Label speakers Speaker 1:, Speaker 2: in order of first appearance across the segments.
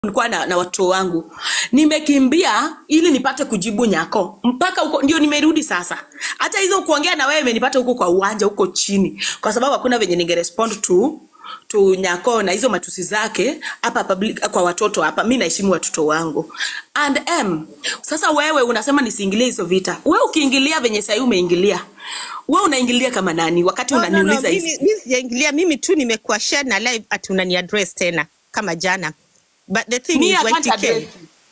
Speaker 1: nilikuwa na, na watoto wangu nimekimbia ili nipate kujibu nyako mpaka huko ndio nimerudi sasa hata hizo kuongea na wewe imenipata huko kwa uwanja huko chini kwa sababu hakuna venye ningerespond to tu nyako na hizo matusi zake hapa public kwa watoto hapa mi naheshimu watoto wangu and m sasa wewe unasema nisiingilie hizo vita wewe ukiingilia venye sahii umeingilia wewe unaingilia kama nani wakati
Speaker 2: No, no, no,
Speaker 1: unaniuliza hizi
Speaker 2: mimi mimi sijaingilia, mimi tu nimekuwa share na live ati unani address tena kama jana. But the thing
Speaker 1: mi
Speaker 2: is
Speaker 1: I can't
Speaker 2: YTK.
Speaker 1: address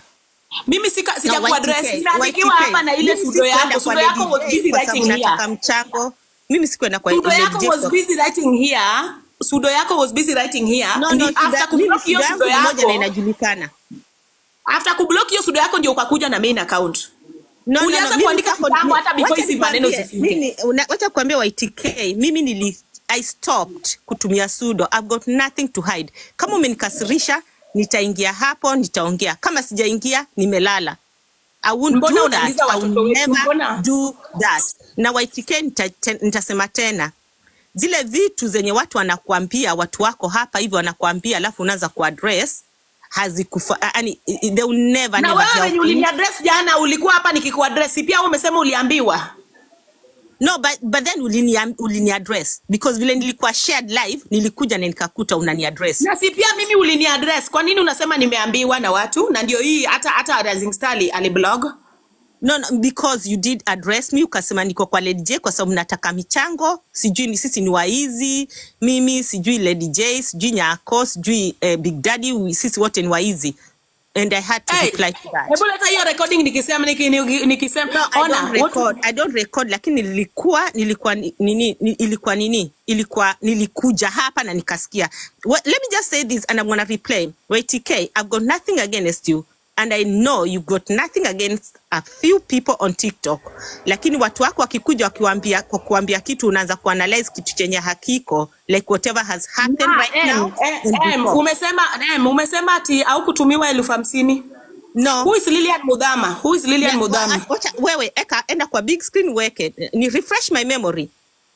Speaker 1: mimi sika
Speaker 2: No,
Speaker 1: sija kuaddress
Speaker 2: YTK,
Speaker 1: nimeandikiwa
Speaker 2: YTK.
Speaker 1: hapa na ile
Speaker 2: Mimi
Speaker 1: sudo
Speaker 2: sikuenda
Speaker 1: yako
Speaker 2: kwa
Speaker 1: sudo yako
Speaker 2: Lady
Speaker 1: was busy
Speaker 2: J kwa sababu
Speaker 1: writing here
Speaker 2: nataka mchango. Mimi sikuenda kwa
Speaker 1: sudo
Speaker 2: Lady
Speaker 1: yako
Speaker 2: J
Speaker 1: was
Speaker 2: kwa
Speaker 1: busy writing here sudo yako was busy writing here
Speaker 2: No,
Speaker 1: Ndi
Speaker 2: no,
Speaker 1: after
Speaker 2: suda, mimi
Speaker 1: kublock hiyo
Speaker 2: suda
Speaker 1: sudo
Speaker 2: yangu ni moja na
Speaker 1: yako
Speaker 2: inajulikana.
Speaker 1: after kublock hiyo sudo yako ndio ukakuja na main account
Speaker 2: No, no,
Speaker 1: ulianza
Speaker 2: no, mimi
Speaker 1: kuandika
Speaker 2: niko
Speaker 1: kitambo hata before
Speaker 2: wacha
Speaker 1: hizi maneno
Speaker 2: nikwambie,
Speaker 1: zifike
Speaker 2: mimi una- wacha kuambia YTK, mimi nili I stopped kutumia sudo. I've got nothing to hide. Kama umenikasirisha, nitaingia hapo, nitaongea. Kama sijaingia, nimelala. I won't
Speaker 1: mbona
Speaker 2: do that.
Speaker 1: unauliza
Speaker 2: I
Speaker 1: watoto
Speaker 2: will
Speaker 1: wetu
Speaker 2: never
Speaker 1: mbona
Speaker 2: do that. Na YTK nita, te- nitasema tena zile vitu zenye watu wanakuambia watu wako hapa hivi wanakuambia, alafu unaanza kuaddress hazikufa, yani they will never
Speaker 1: na
Speaker 2: never
Speaker 1: wewe
Speaker 2: help
Speaker 1: wenye
Speaker 2: you.
Speaker 1: uliniaddress jana ulikuwa hapa nikikuaddress si pia wewe umesema uliambiwa
Speaker 2: No, but, but then ulini, ulini address because vile nilikuwa shared live nilikuja na nikakuta unani address.
Speaker 1: na si pia mimi uliniaddress kwa nini unasema nimeambiwa na watu na ndio hii hata hata Rising Star ali- aliblog
Speaker 2: No, no, because you did address me ukasema niko kwa Lady J kwa sababu nataka michango, sijui ni sisi ni waizi, mimi sijui Lady J, sijui Nyako, sijui eh, Big Daddy, we- sisi wote ni waizi and I had to
Speaker 1: hey,
Speaker 2: reply to that.
Speaker 1: hebu leta hiyo recording nikisema niki- niki- nikisema
Speaker 2: No, I
Speaker 1: ona
Speaker 2: don't
Speaker 1: what
Speaker 2: record. I don't record lakini nilikuwa nilikuwa ni- nini ni- ilikuwa nini ilikuwa nilikuja hapa na nikasikia. Well, let me just say this and I'm gonna replay. YTK, I've got nothing against you and I know you got nothing against a few people on TikTok. Lakini watu wako wakikuja wakiwaambia kwa kuambia kitu unaanza kuanalyze kitu chenye hakiko like whatever has happened
Speaker 1: Na,
Speaker 2: right
Speaker 1: em,
Speaker 2: now
Speaker 1: eh,
Speaker 2: and
Speaker 1: em,
Speaker 2: before.
Speaker 1: umesema em, umesema ati au kutumiwa elfu hamsini
Speaker 2: No.
Speaker 1: who is Lilian Mudhama who is Lilian
Speaker 2: Yeah,
Speaker 1: Mudhama
Speaker 2: wa- wacha wewe eka enda kwa big screen weke ni refresh my memory.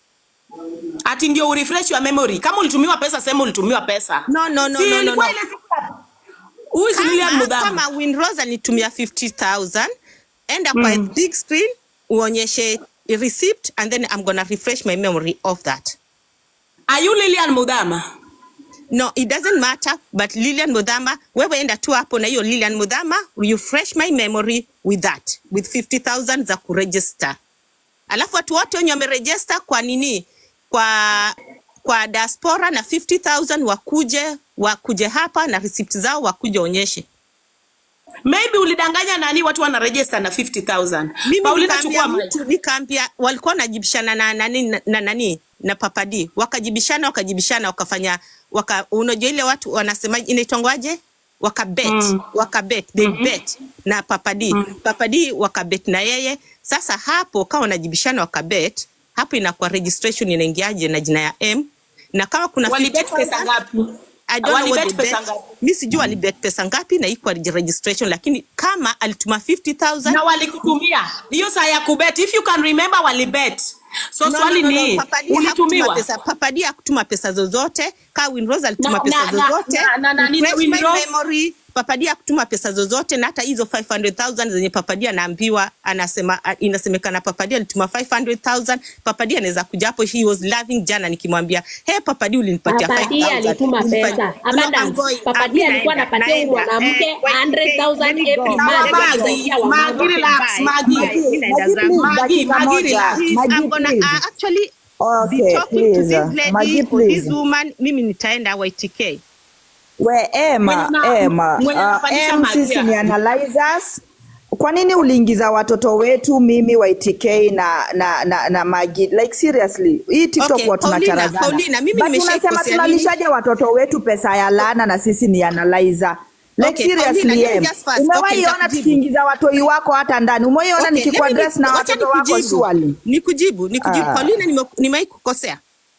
Speaker 1: ati ndio urefresh your memory kama ulitumiwa pesa sema ulitumiwa pesa
Speaker 2: No, no, no,
Speaker 1: si
Speaker 2: no, no,
Speaker 1: ilikuwa
Speaker 2: no.
Speaker 1: ile siku ya- who is Lilian
Speaker 2: kama,
Speaker 1: Mudhama
Speaker 2: kama Winrose alinitumia 50000 enda kwa
Speaker 1: mm.
Speaker 2: big screen uonyeshe receipt and then I'm gonna refresh my memory of that.
Speaker 1: are you Lilian Mudhama
Speaker 2: No, it doesn't matter but Lilian Mudhama, wewe enda tu hapo na hiyo Lilian Mudhama, refresh my memory with that with 50000 za kuregister. Alafu watu wote wenye wameregister kwa nini kwa kwa diaspora na 50000 wakuje wakuje hapa na receipt zao wakuje onyeshe.
Speaker 1: maybe ulidanganya nani watu wana register na 50000
Speaker 2: mimi
Speaker 1: Paulina
Speaker 2: nikaambia
Speaker 1: chukua mic
Speaker 2: mtu nikaambia walikuwa wanajibishana na nani na, na nani na papadi wakajibishana wakajibishana wakafanya waka, unajua ile watu wanasema inaitwangwaje wakabet
Speaker 1: mm.
Speaker 2: wakabet they
Speaker 1: mm
Speaker 2: bet na papadi
Speaker 1: mm.
Speaker 2: papadi wakabet na yeye sasa hapo kama wanajibishana wakabet hapo inakuwa registration inaingiaje na jina ya m na kama kuna
Speaker 1: walibet
Speaker 2: 50000
Speaker 1: pesa ngapi
Speaker 2: I don't know what
Speaker 1: walibet
Speaker 2: they
Speaker 1: pesa
Speaker 2: bet.
Speaker 1: ngapi
Speaker 2: Mi sijui walibet pesa ngapi na iko registration, lakini kama alituma 50000
Speaker 1: na walikutumia hiyo saa ya kubet if you can remember walibet so
Speaker 2: No, no,
Speaker 1: swali
Speaker 2: no, no.
Speaker 1: ni
Speaker 2: Papadi hakutuma
Speaker 1: ulitumiwa
Speaker 2: pesa. Papadi hakutuma pesa zozote. Ka Winrose alituma
Speaker 1: na
Speaker 2: pesa
Speaker 1: na na
Speaker 2: zozote.
Speaker 1: na na na nini
Speaker 2: Refresh my
Speaker 1: Winrose
Speaker 2: memory. Papadi hakutuma pesa zozote na hata hizo 500,000 zenye Papadi anaambiwa anasema a- inasemekana Papadi alituma 500,000. Papadi anaweza kuja hapo he was laughing jana nikimwambia, "Hey Papadi ulinipatia
Speaker 3: Papadi
Speaker 2: 5,000."
Speaker 3: alituma
Speaker 2: Ulinipa-
Speaker 3: pesa
Speaker 2: No, I'm
Speaker 3: abundance.
Speaker 2: going.
Speaker 3: Papadi
Speaker 2: Ah,
Speaker 3: alikuwa
Speaker 2: naenda,
Speaker 3: anapatia huyu
Speaker 2: naenda.
Speaker 3: mwanamke
Speaker 2: Eh, wait, okay,
Speaker 3: 100,000
Speaker 2: let me
Speaker 3: every
Speaker 2: go.
Speaker 1: sawa
Speaker 3: month
Speaker 2: Let me go.
Speaker 1: Magi
Speaker 3: akisaidia
Speaker 1: Magi
Speaker 3: wamama.
Speaker 1: relax
Speaker 2: Bye.
Speaker 1: Magi
Speaker 2: Bye. Mi naenda
Speaker 4: Magi,
Speaker 2: zangu.
Speaker 4: please,
Speaker 1: Magi
Speaker 4: dakika
Speaker 1: Magi
Speaker 4: moja.
Speaker 1: relax
Speaker 2: Please,
Speaker 4: Magi,
Speaker 2: I'm gonna
Speaker 4: please.
Speaker 2: uh, actually be
Speaker 4: Okay,
Speaker 2: talking to
Speaker 4: please.
Speaker 2: this lady
Speaker 4: Magi,
Speaker 2: or this
Speaker 4: please.
Speaker 2: woman. Mimi nitaenda YTK.
Speaker 4: We
Speaker 1: mwenye
Speaker 4: Emma,
Speaker 1: na
Speaker 4: Emma,
Speaker 1: mwenye
Speaker 4: uh,
Speaker 1: anapandisha
Speaker 4: em
Speaker 1: Magi
Speaker 4: sisi ni
Speaker 1: hapa
Speaker 4: analyzers. Kwa nini uliingiza watoto wetu mimi YTK na na na, na Magi? Like seriously, hii TikTok
Speaker 2: Okay,
Speaker 4: huwa
Speaker 2: Paulina,
Speaker 4: tunacharazana.
Speaker 2: Paulina, mimi
Speaker 4: But unasema
Speaker 2: nimeshaikosea nini?
Speaker 4: tunalishaje watoto wetu pesa ya laana na sisi ni analyzer? Like
Speaker 2: Okay, Paulina,
Speaker 4: seriously
Speaker 2: let me
Speaker 4: em.
Speaker 2: just first. Okay,
Speaker 4: Umewahi ona
Speaker 2: nitakujibu.
Speaker 4: tukiingiza watoi wako hata ndani? Umewahi ona
Speaker 2: Okay, let me
Speaker 4: nikikuaddress na
Speaker 2: wacha
Speaker 4: watoto wako
Speaker 2: nikujibu.
Speaker 4: surely?
Speaker 2: Nikujibu, nikujibu.
Speaker 4: Ah.
Speaker 2: Paulina, nime- nimewahi kukosea.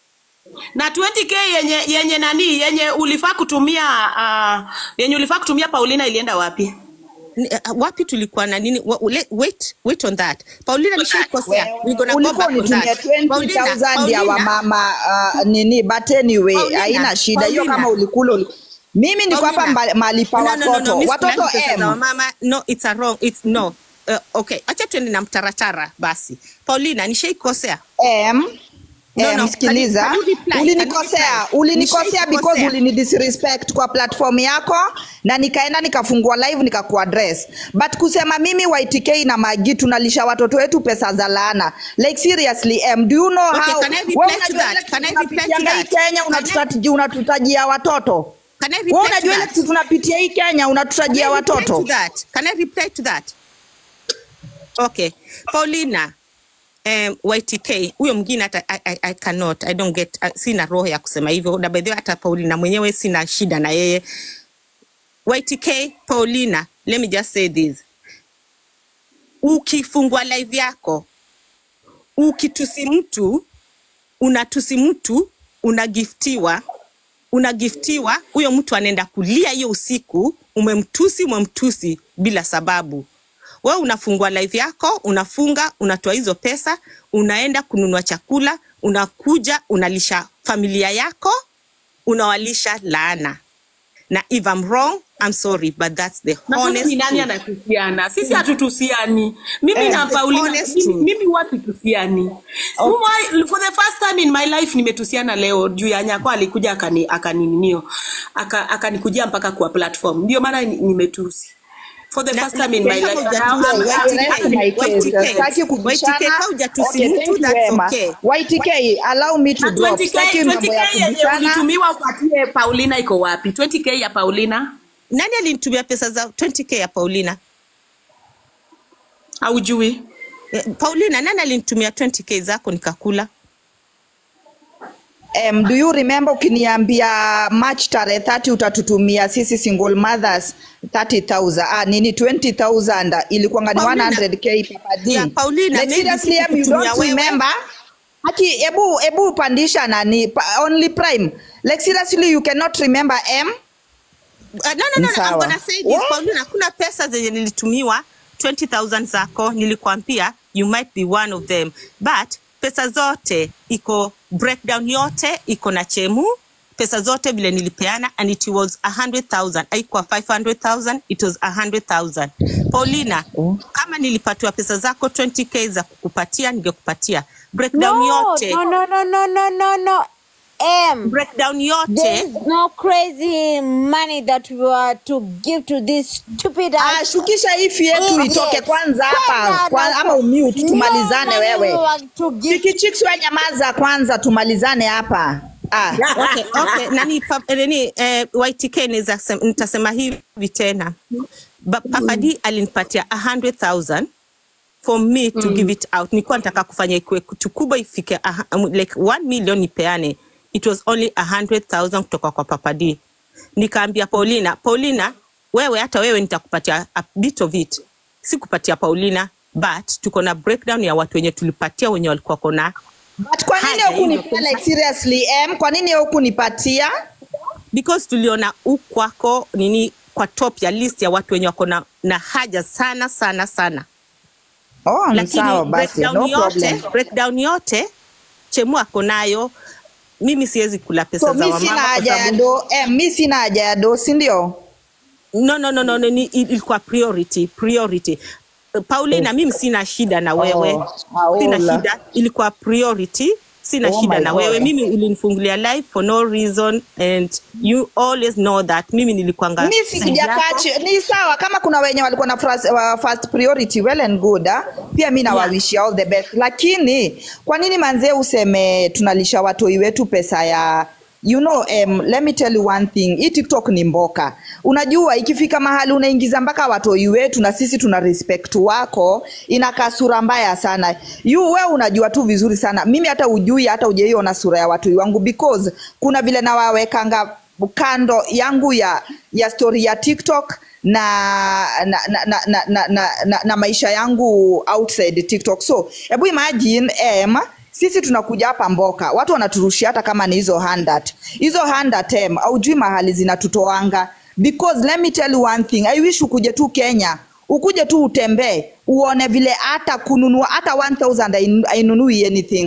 Speaker 1: na 20k yenye yenye nani yenye ulifaa kutumia uh, yenye ulifaa kutumia Paulina ilienda wapi
Speaker 2: Ni- uh, wapi tulikuwa na nini Wa- le- wait wait on that paulina nishaikosea we gonna go
Speaker 4: ulikuwa
Speaker 2: back on
Speaker 4: unitumia
Speaker 2: that
Speaker 4: 20000
Speaker 2: paulina
Speaker 4: ya
Speaker 2: paulina
Speaker 4: wamama uh, nini but anyway
Speaker 2: paulina
Speaker 4: haina shida hiyo
Speaker 2: paulina
Speaker 4: kama ulikula uli- mimi niko hapa
Speaker 2: Paulina.
Speaker 4: mba- mahali pa
Speaker 2: No, no, no, no,
Speaker 4: watoto
Speaker 2: Miss
Speaker 4: watoto
Speaker 2: Kulani pesa za
Speaker 4: M.
Speaker 2: wamama. No, it's a wrong. It's no. Uh, okay, acha tuende na mtaratara basi. Paulina, nishaikosea.
Speaker 4: M.
Speaker 2: No,
Speaker 4: Eh,
Speaker 2: no,
Speaker 4: msikiliza
Speaker 2: can you- can you reply?
Speaker 4: ulinikosea
Speaker 2: Can you reply?
Speaker 4: ulinikosea
Speaker 2: Nishaikukosea.
Speaker 4: because ulinidisrespect kwa platform yako na nikaenda nikafungua live nikakuaddress but kusema mimi YTK na Magi tunalisha watoto wetu pesa za laana like seriously M, do you know
Speaker 2: Okay,
Speaker 4: how
Speaker 2: can I reply
Speaker 4: wewe
Speaker 2: to
Speaker 4: unajua
Speaker 2: that?
Speaker 4: ile kitu
Speaker 2: Can I reply to
Speaker 4: tunapitianga hii
Speaker 2: that?
Speaker 4: Kenya
Speaker 2: Can I-
Speaker 4: unatutaji- unatutajia watoto
Speaker 2: Can I
Speaker 4: wewe
Speaker 2: reply to
Speaker 4: unajua ile
Speaker 2: that?
Speaker 4: kitu tunapitia hii Kenya
Speaker 2: Can
Speaker 4: unatutajia
Speaker 2: I reply to
Speaker 4: watoto
Speaker 2: that? Can I reply to that? Okay. Paulina, um, YTK huyo mwingine hata I, I, I cannot I don't get uh, sina roho ya kusema hivyo na by the way hata Paulina mwenyewe sina shida na yeye YTK Paulina let me just say this ukifungua live yako ukitusi mtu unatusi mtu unagiftiwa unagiftiwa huyo mtu anaenda kulia hiyo usiku umemtusi umemtusi bila sababu wewe unafungua live yako unafunga unatoa hizo pesa unaenda kununua chakula unakuja unalisha familia yako unawalisha laana na if I'm wrong I'm sorry but that's the
Speaker 1: na sasa
Speaker 2: honest
Speaker 1: ni nani
Speaker 2: truth.
Speaker 1: anatusiana sisi hatutusiani mimi
Speaker 4: Eh,
Speaker 1: na
Speaker 2: the
Speaker 1: paulina
Speaker 2: honest
Speaker 1: mimi,
Speaker 2: truth.
Speaker 1: mimi huwa situsiani Mwa- for the first time in my life nimetusiana leo juu ya nyako alikuja akani akanininio aka- akanikujia mpaka kwa platform ndio maana ni- nimetusi for the
Speaker 2: Na-
Speaker 1: first time in my
Speaker 2: kama
Speaker 1: life
Speaker 2: hujatusi,
Speaker 1: I'm-
Speaker 4: Well,
Speaker 1: I'm-
Speaker 4: rest
Speaker 2: YTK,
Speaker 4: my case.
Speaker 2: YTK,
Speaker 4: Sitaki kubishana.
Speaker 2: YTK, kama hujatusi
Speaker 4: Okay,
Speaker 2: mtu,
Speaker 4: thank you,
Speaker 2: that's
Speaker 4: Emma.
Speaker 2: okay.
Speaker 4: YTK, allow me to
Speaker 1: na
Speaker 4: drop.
Speaker 1: 20k
Speaker 4: Sitaki mambo ya
Speaker 1: 20k yenye
Speaker 4: kubishana.
Speaker 1: ulitumiwa upatie paulina iko wapi 20k ya paulina
Speaker 2: nani alinitumia pesa za 20k ya paulina
Speaker 1: haujui
Speaker 2: Eh, paulina nani alinitumia 20k zako nikakula
Speaker 4: Um, do you remember ukiniambia March tarehe 30 utatutumia sisi single mothers 30,000 ah, nini 20,000 ilikuwa ni
Speaker 2: Paulina.
Speaker 4: 100k Papa D.
Speaker 2: Yeah, Paulina,
Speaker 4: like
Speaker 2: maybe
Speaker 4: seriously em, you
Speaker 2: sikukutumia
Speaker 4: don't
Speaker 2: wewe.
Speaker 4: remember Haki, ebu ebu pandisha nani pa, only prime like seriously you cannot remember M
Speaker 2: Uh, no, no, no, no, I'm
Speaker 4: Sawa.
Speaker 2: gonna say this,
Speaker 4: What?
Speaker 2: Paulina, kuna pesa zenye nilitumiwa 20000 zako nilikwambia you might be one of them but pesa zote iko breakdown yote iko na chemu pesa zote vile nilipeana and it was 100000 haikuwa 500000 it was 100000 paulina
Speaker 4: Oh.
Speaker 2: kama nilipatiwa pesa zako 20k za kukupatia ningekupatia breakdown yote
Speaker 3: No, no, no, no, no, no, no. M.
Speaker 2: breakdown yote
Speaker 3: There's no crazy money that we are to give to this stupid
Speaker 4: ah,
Speaker 3: ass
Speaker 4: shukisha hii fee yetu
Speaker 3: idiots.
Speaker 4: itoke kwanza hapa
Speaker 3: Kwenda
Speaker 4: kwa,
Speaker 3: na-
Speaker 4: ama umute
Speaker 3: No
Speaker 4: tumalizane
Speaker 3: money
Speaker 4: wewe
Speaker 3: we are to give
Speaker 4: Chikichicks we nyamaza kwanza tumalizane hapa ah.
Speaker 2: okay, okay. nani pa, eh, nani eh, YTK niza sem- nitasema hivi tena Ba- Papa D alinipatia 100,000 for me to give it out nilikuwa nataka kufanya ikuwe kitu kubwa ifike aha- um, like 1 million nipeane it was only 100,000 kutoka kwa Papa D nikaambia Paulina Paulina wewe hata wewe nitakupatia a bit of it sikupatia Paulina but tuko na breakdown ya watu wenye tulipatia wenye walikuwa kona
Speaker 4: But kwa nini
Speaker 2: Haja hiyo
Speaker 4: hukunipatia
Speaker 2: pesa.
Speaker 4: like seriously em kwa nini hukunipatia
Speaker 2: because tuliona ukwako nini kwa top ya list ya watu wenye wako na, na haja sana sana sana
Speaker 4: oh ni
Speaker 2: lakini
Speaker 4: sawa basi
Speaker 2: breakdown
Speaker 4: no
Speaker 2: yote
Speaker 4: problem
Speaker 2: breakdown yote chemu ako nayo mimi siwezi kula pesa
Speaker 4: so
Speaker 2: za
Speaker 4: mi
Speaker 2: wamama
Speaker 4: sina
Speaker 2: kwa
Speaker 4: haja ya
Speaker 2: sababu
Speaker 4: do em mi sina haja ya do si ndio
Speaker 2: no, no, no, no, no, ni- ilikuwa priority priority Uh, Paulina, mimi sina shida na wewe
Speaker 4: Oh,
Speaker 2: sina
Speaker 4: aola.
Speaker 2: shida, ilikuwa priority sina
Speaker 4: Oh
Speaker 2: shida
Speaker 4: my
Speaker 2: na
Speaker 4: God.
Speaker 2: wewe mimi ulinifungulia live for no reason and you always know that mimi nilikuanga
Speaker 4: mi
Speaker 2: side
Speaker 4: sikujakaa
Speaker 2: yako.
Speaker 4: chi- ni sawa kama kuna wenye walikuwa na first, uh, first priority well and good ah. pia mi nawawishia all the best lakini kwa nini manzee useme tunalisha watoi wetu pesa ya you know um, let me tell you one thing hii tiktok ni mboka unajua ikifika mahali unaingiza mpaka watoi wetu na sisi tuna respect wako inakaa sura mbaya sana you we unajua tu vizuri sana mimi hata ujui hata ujaiona sura ya watoi wangu because kuna vile nawawekanga kando yangu ya ya story ya tiktok na na, na, na, na, na, na, na, na maisha yangu outside tiktok so hebu imagine em sisi tunakuja hapa mboka watu wanaturushia hata kama ni hizo handat hizo handat em aujui mahali zinatutoanga because let me tell you one thing i wish ukuje tu kenya ukuje tu utembee uone vile hata kununua hata 1000 hainu- hainunui anything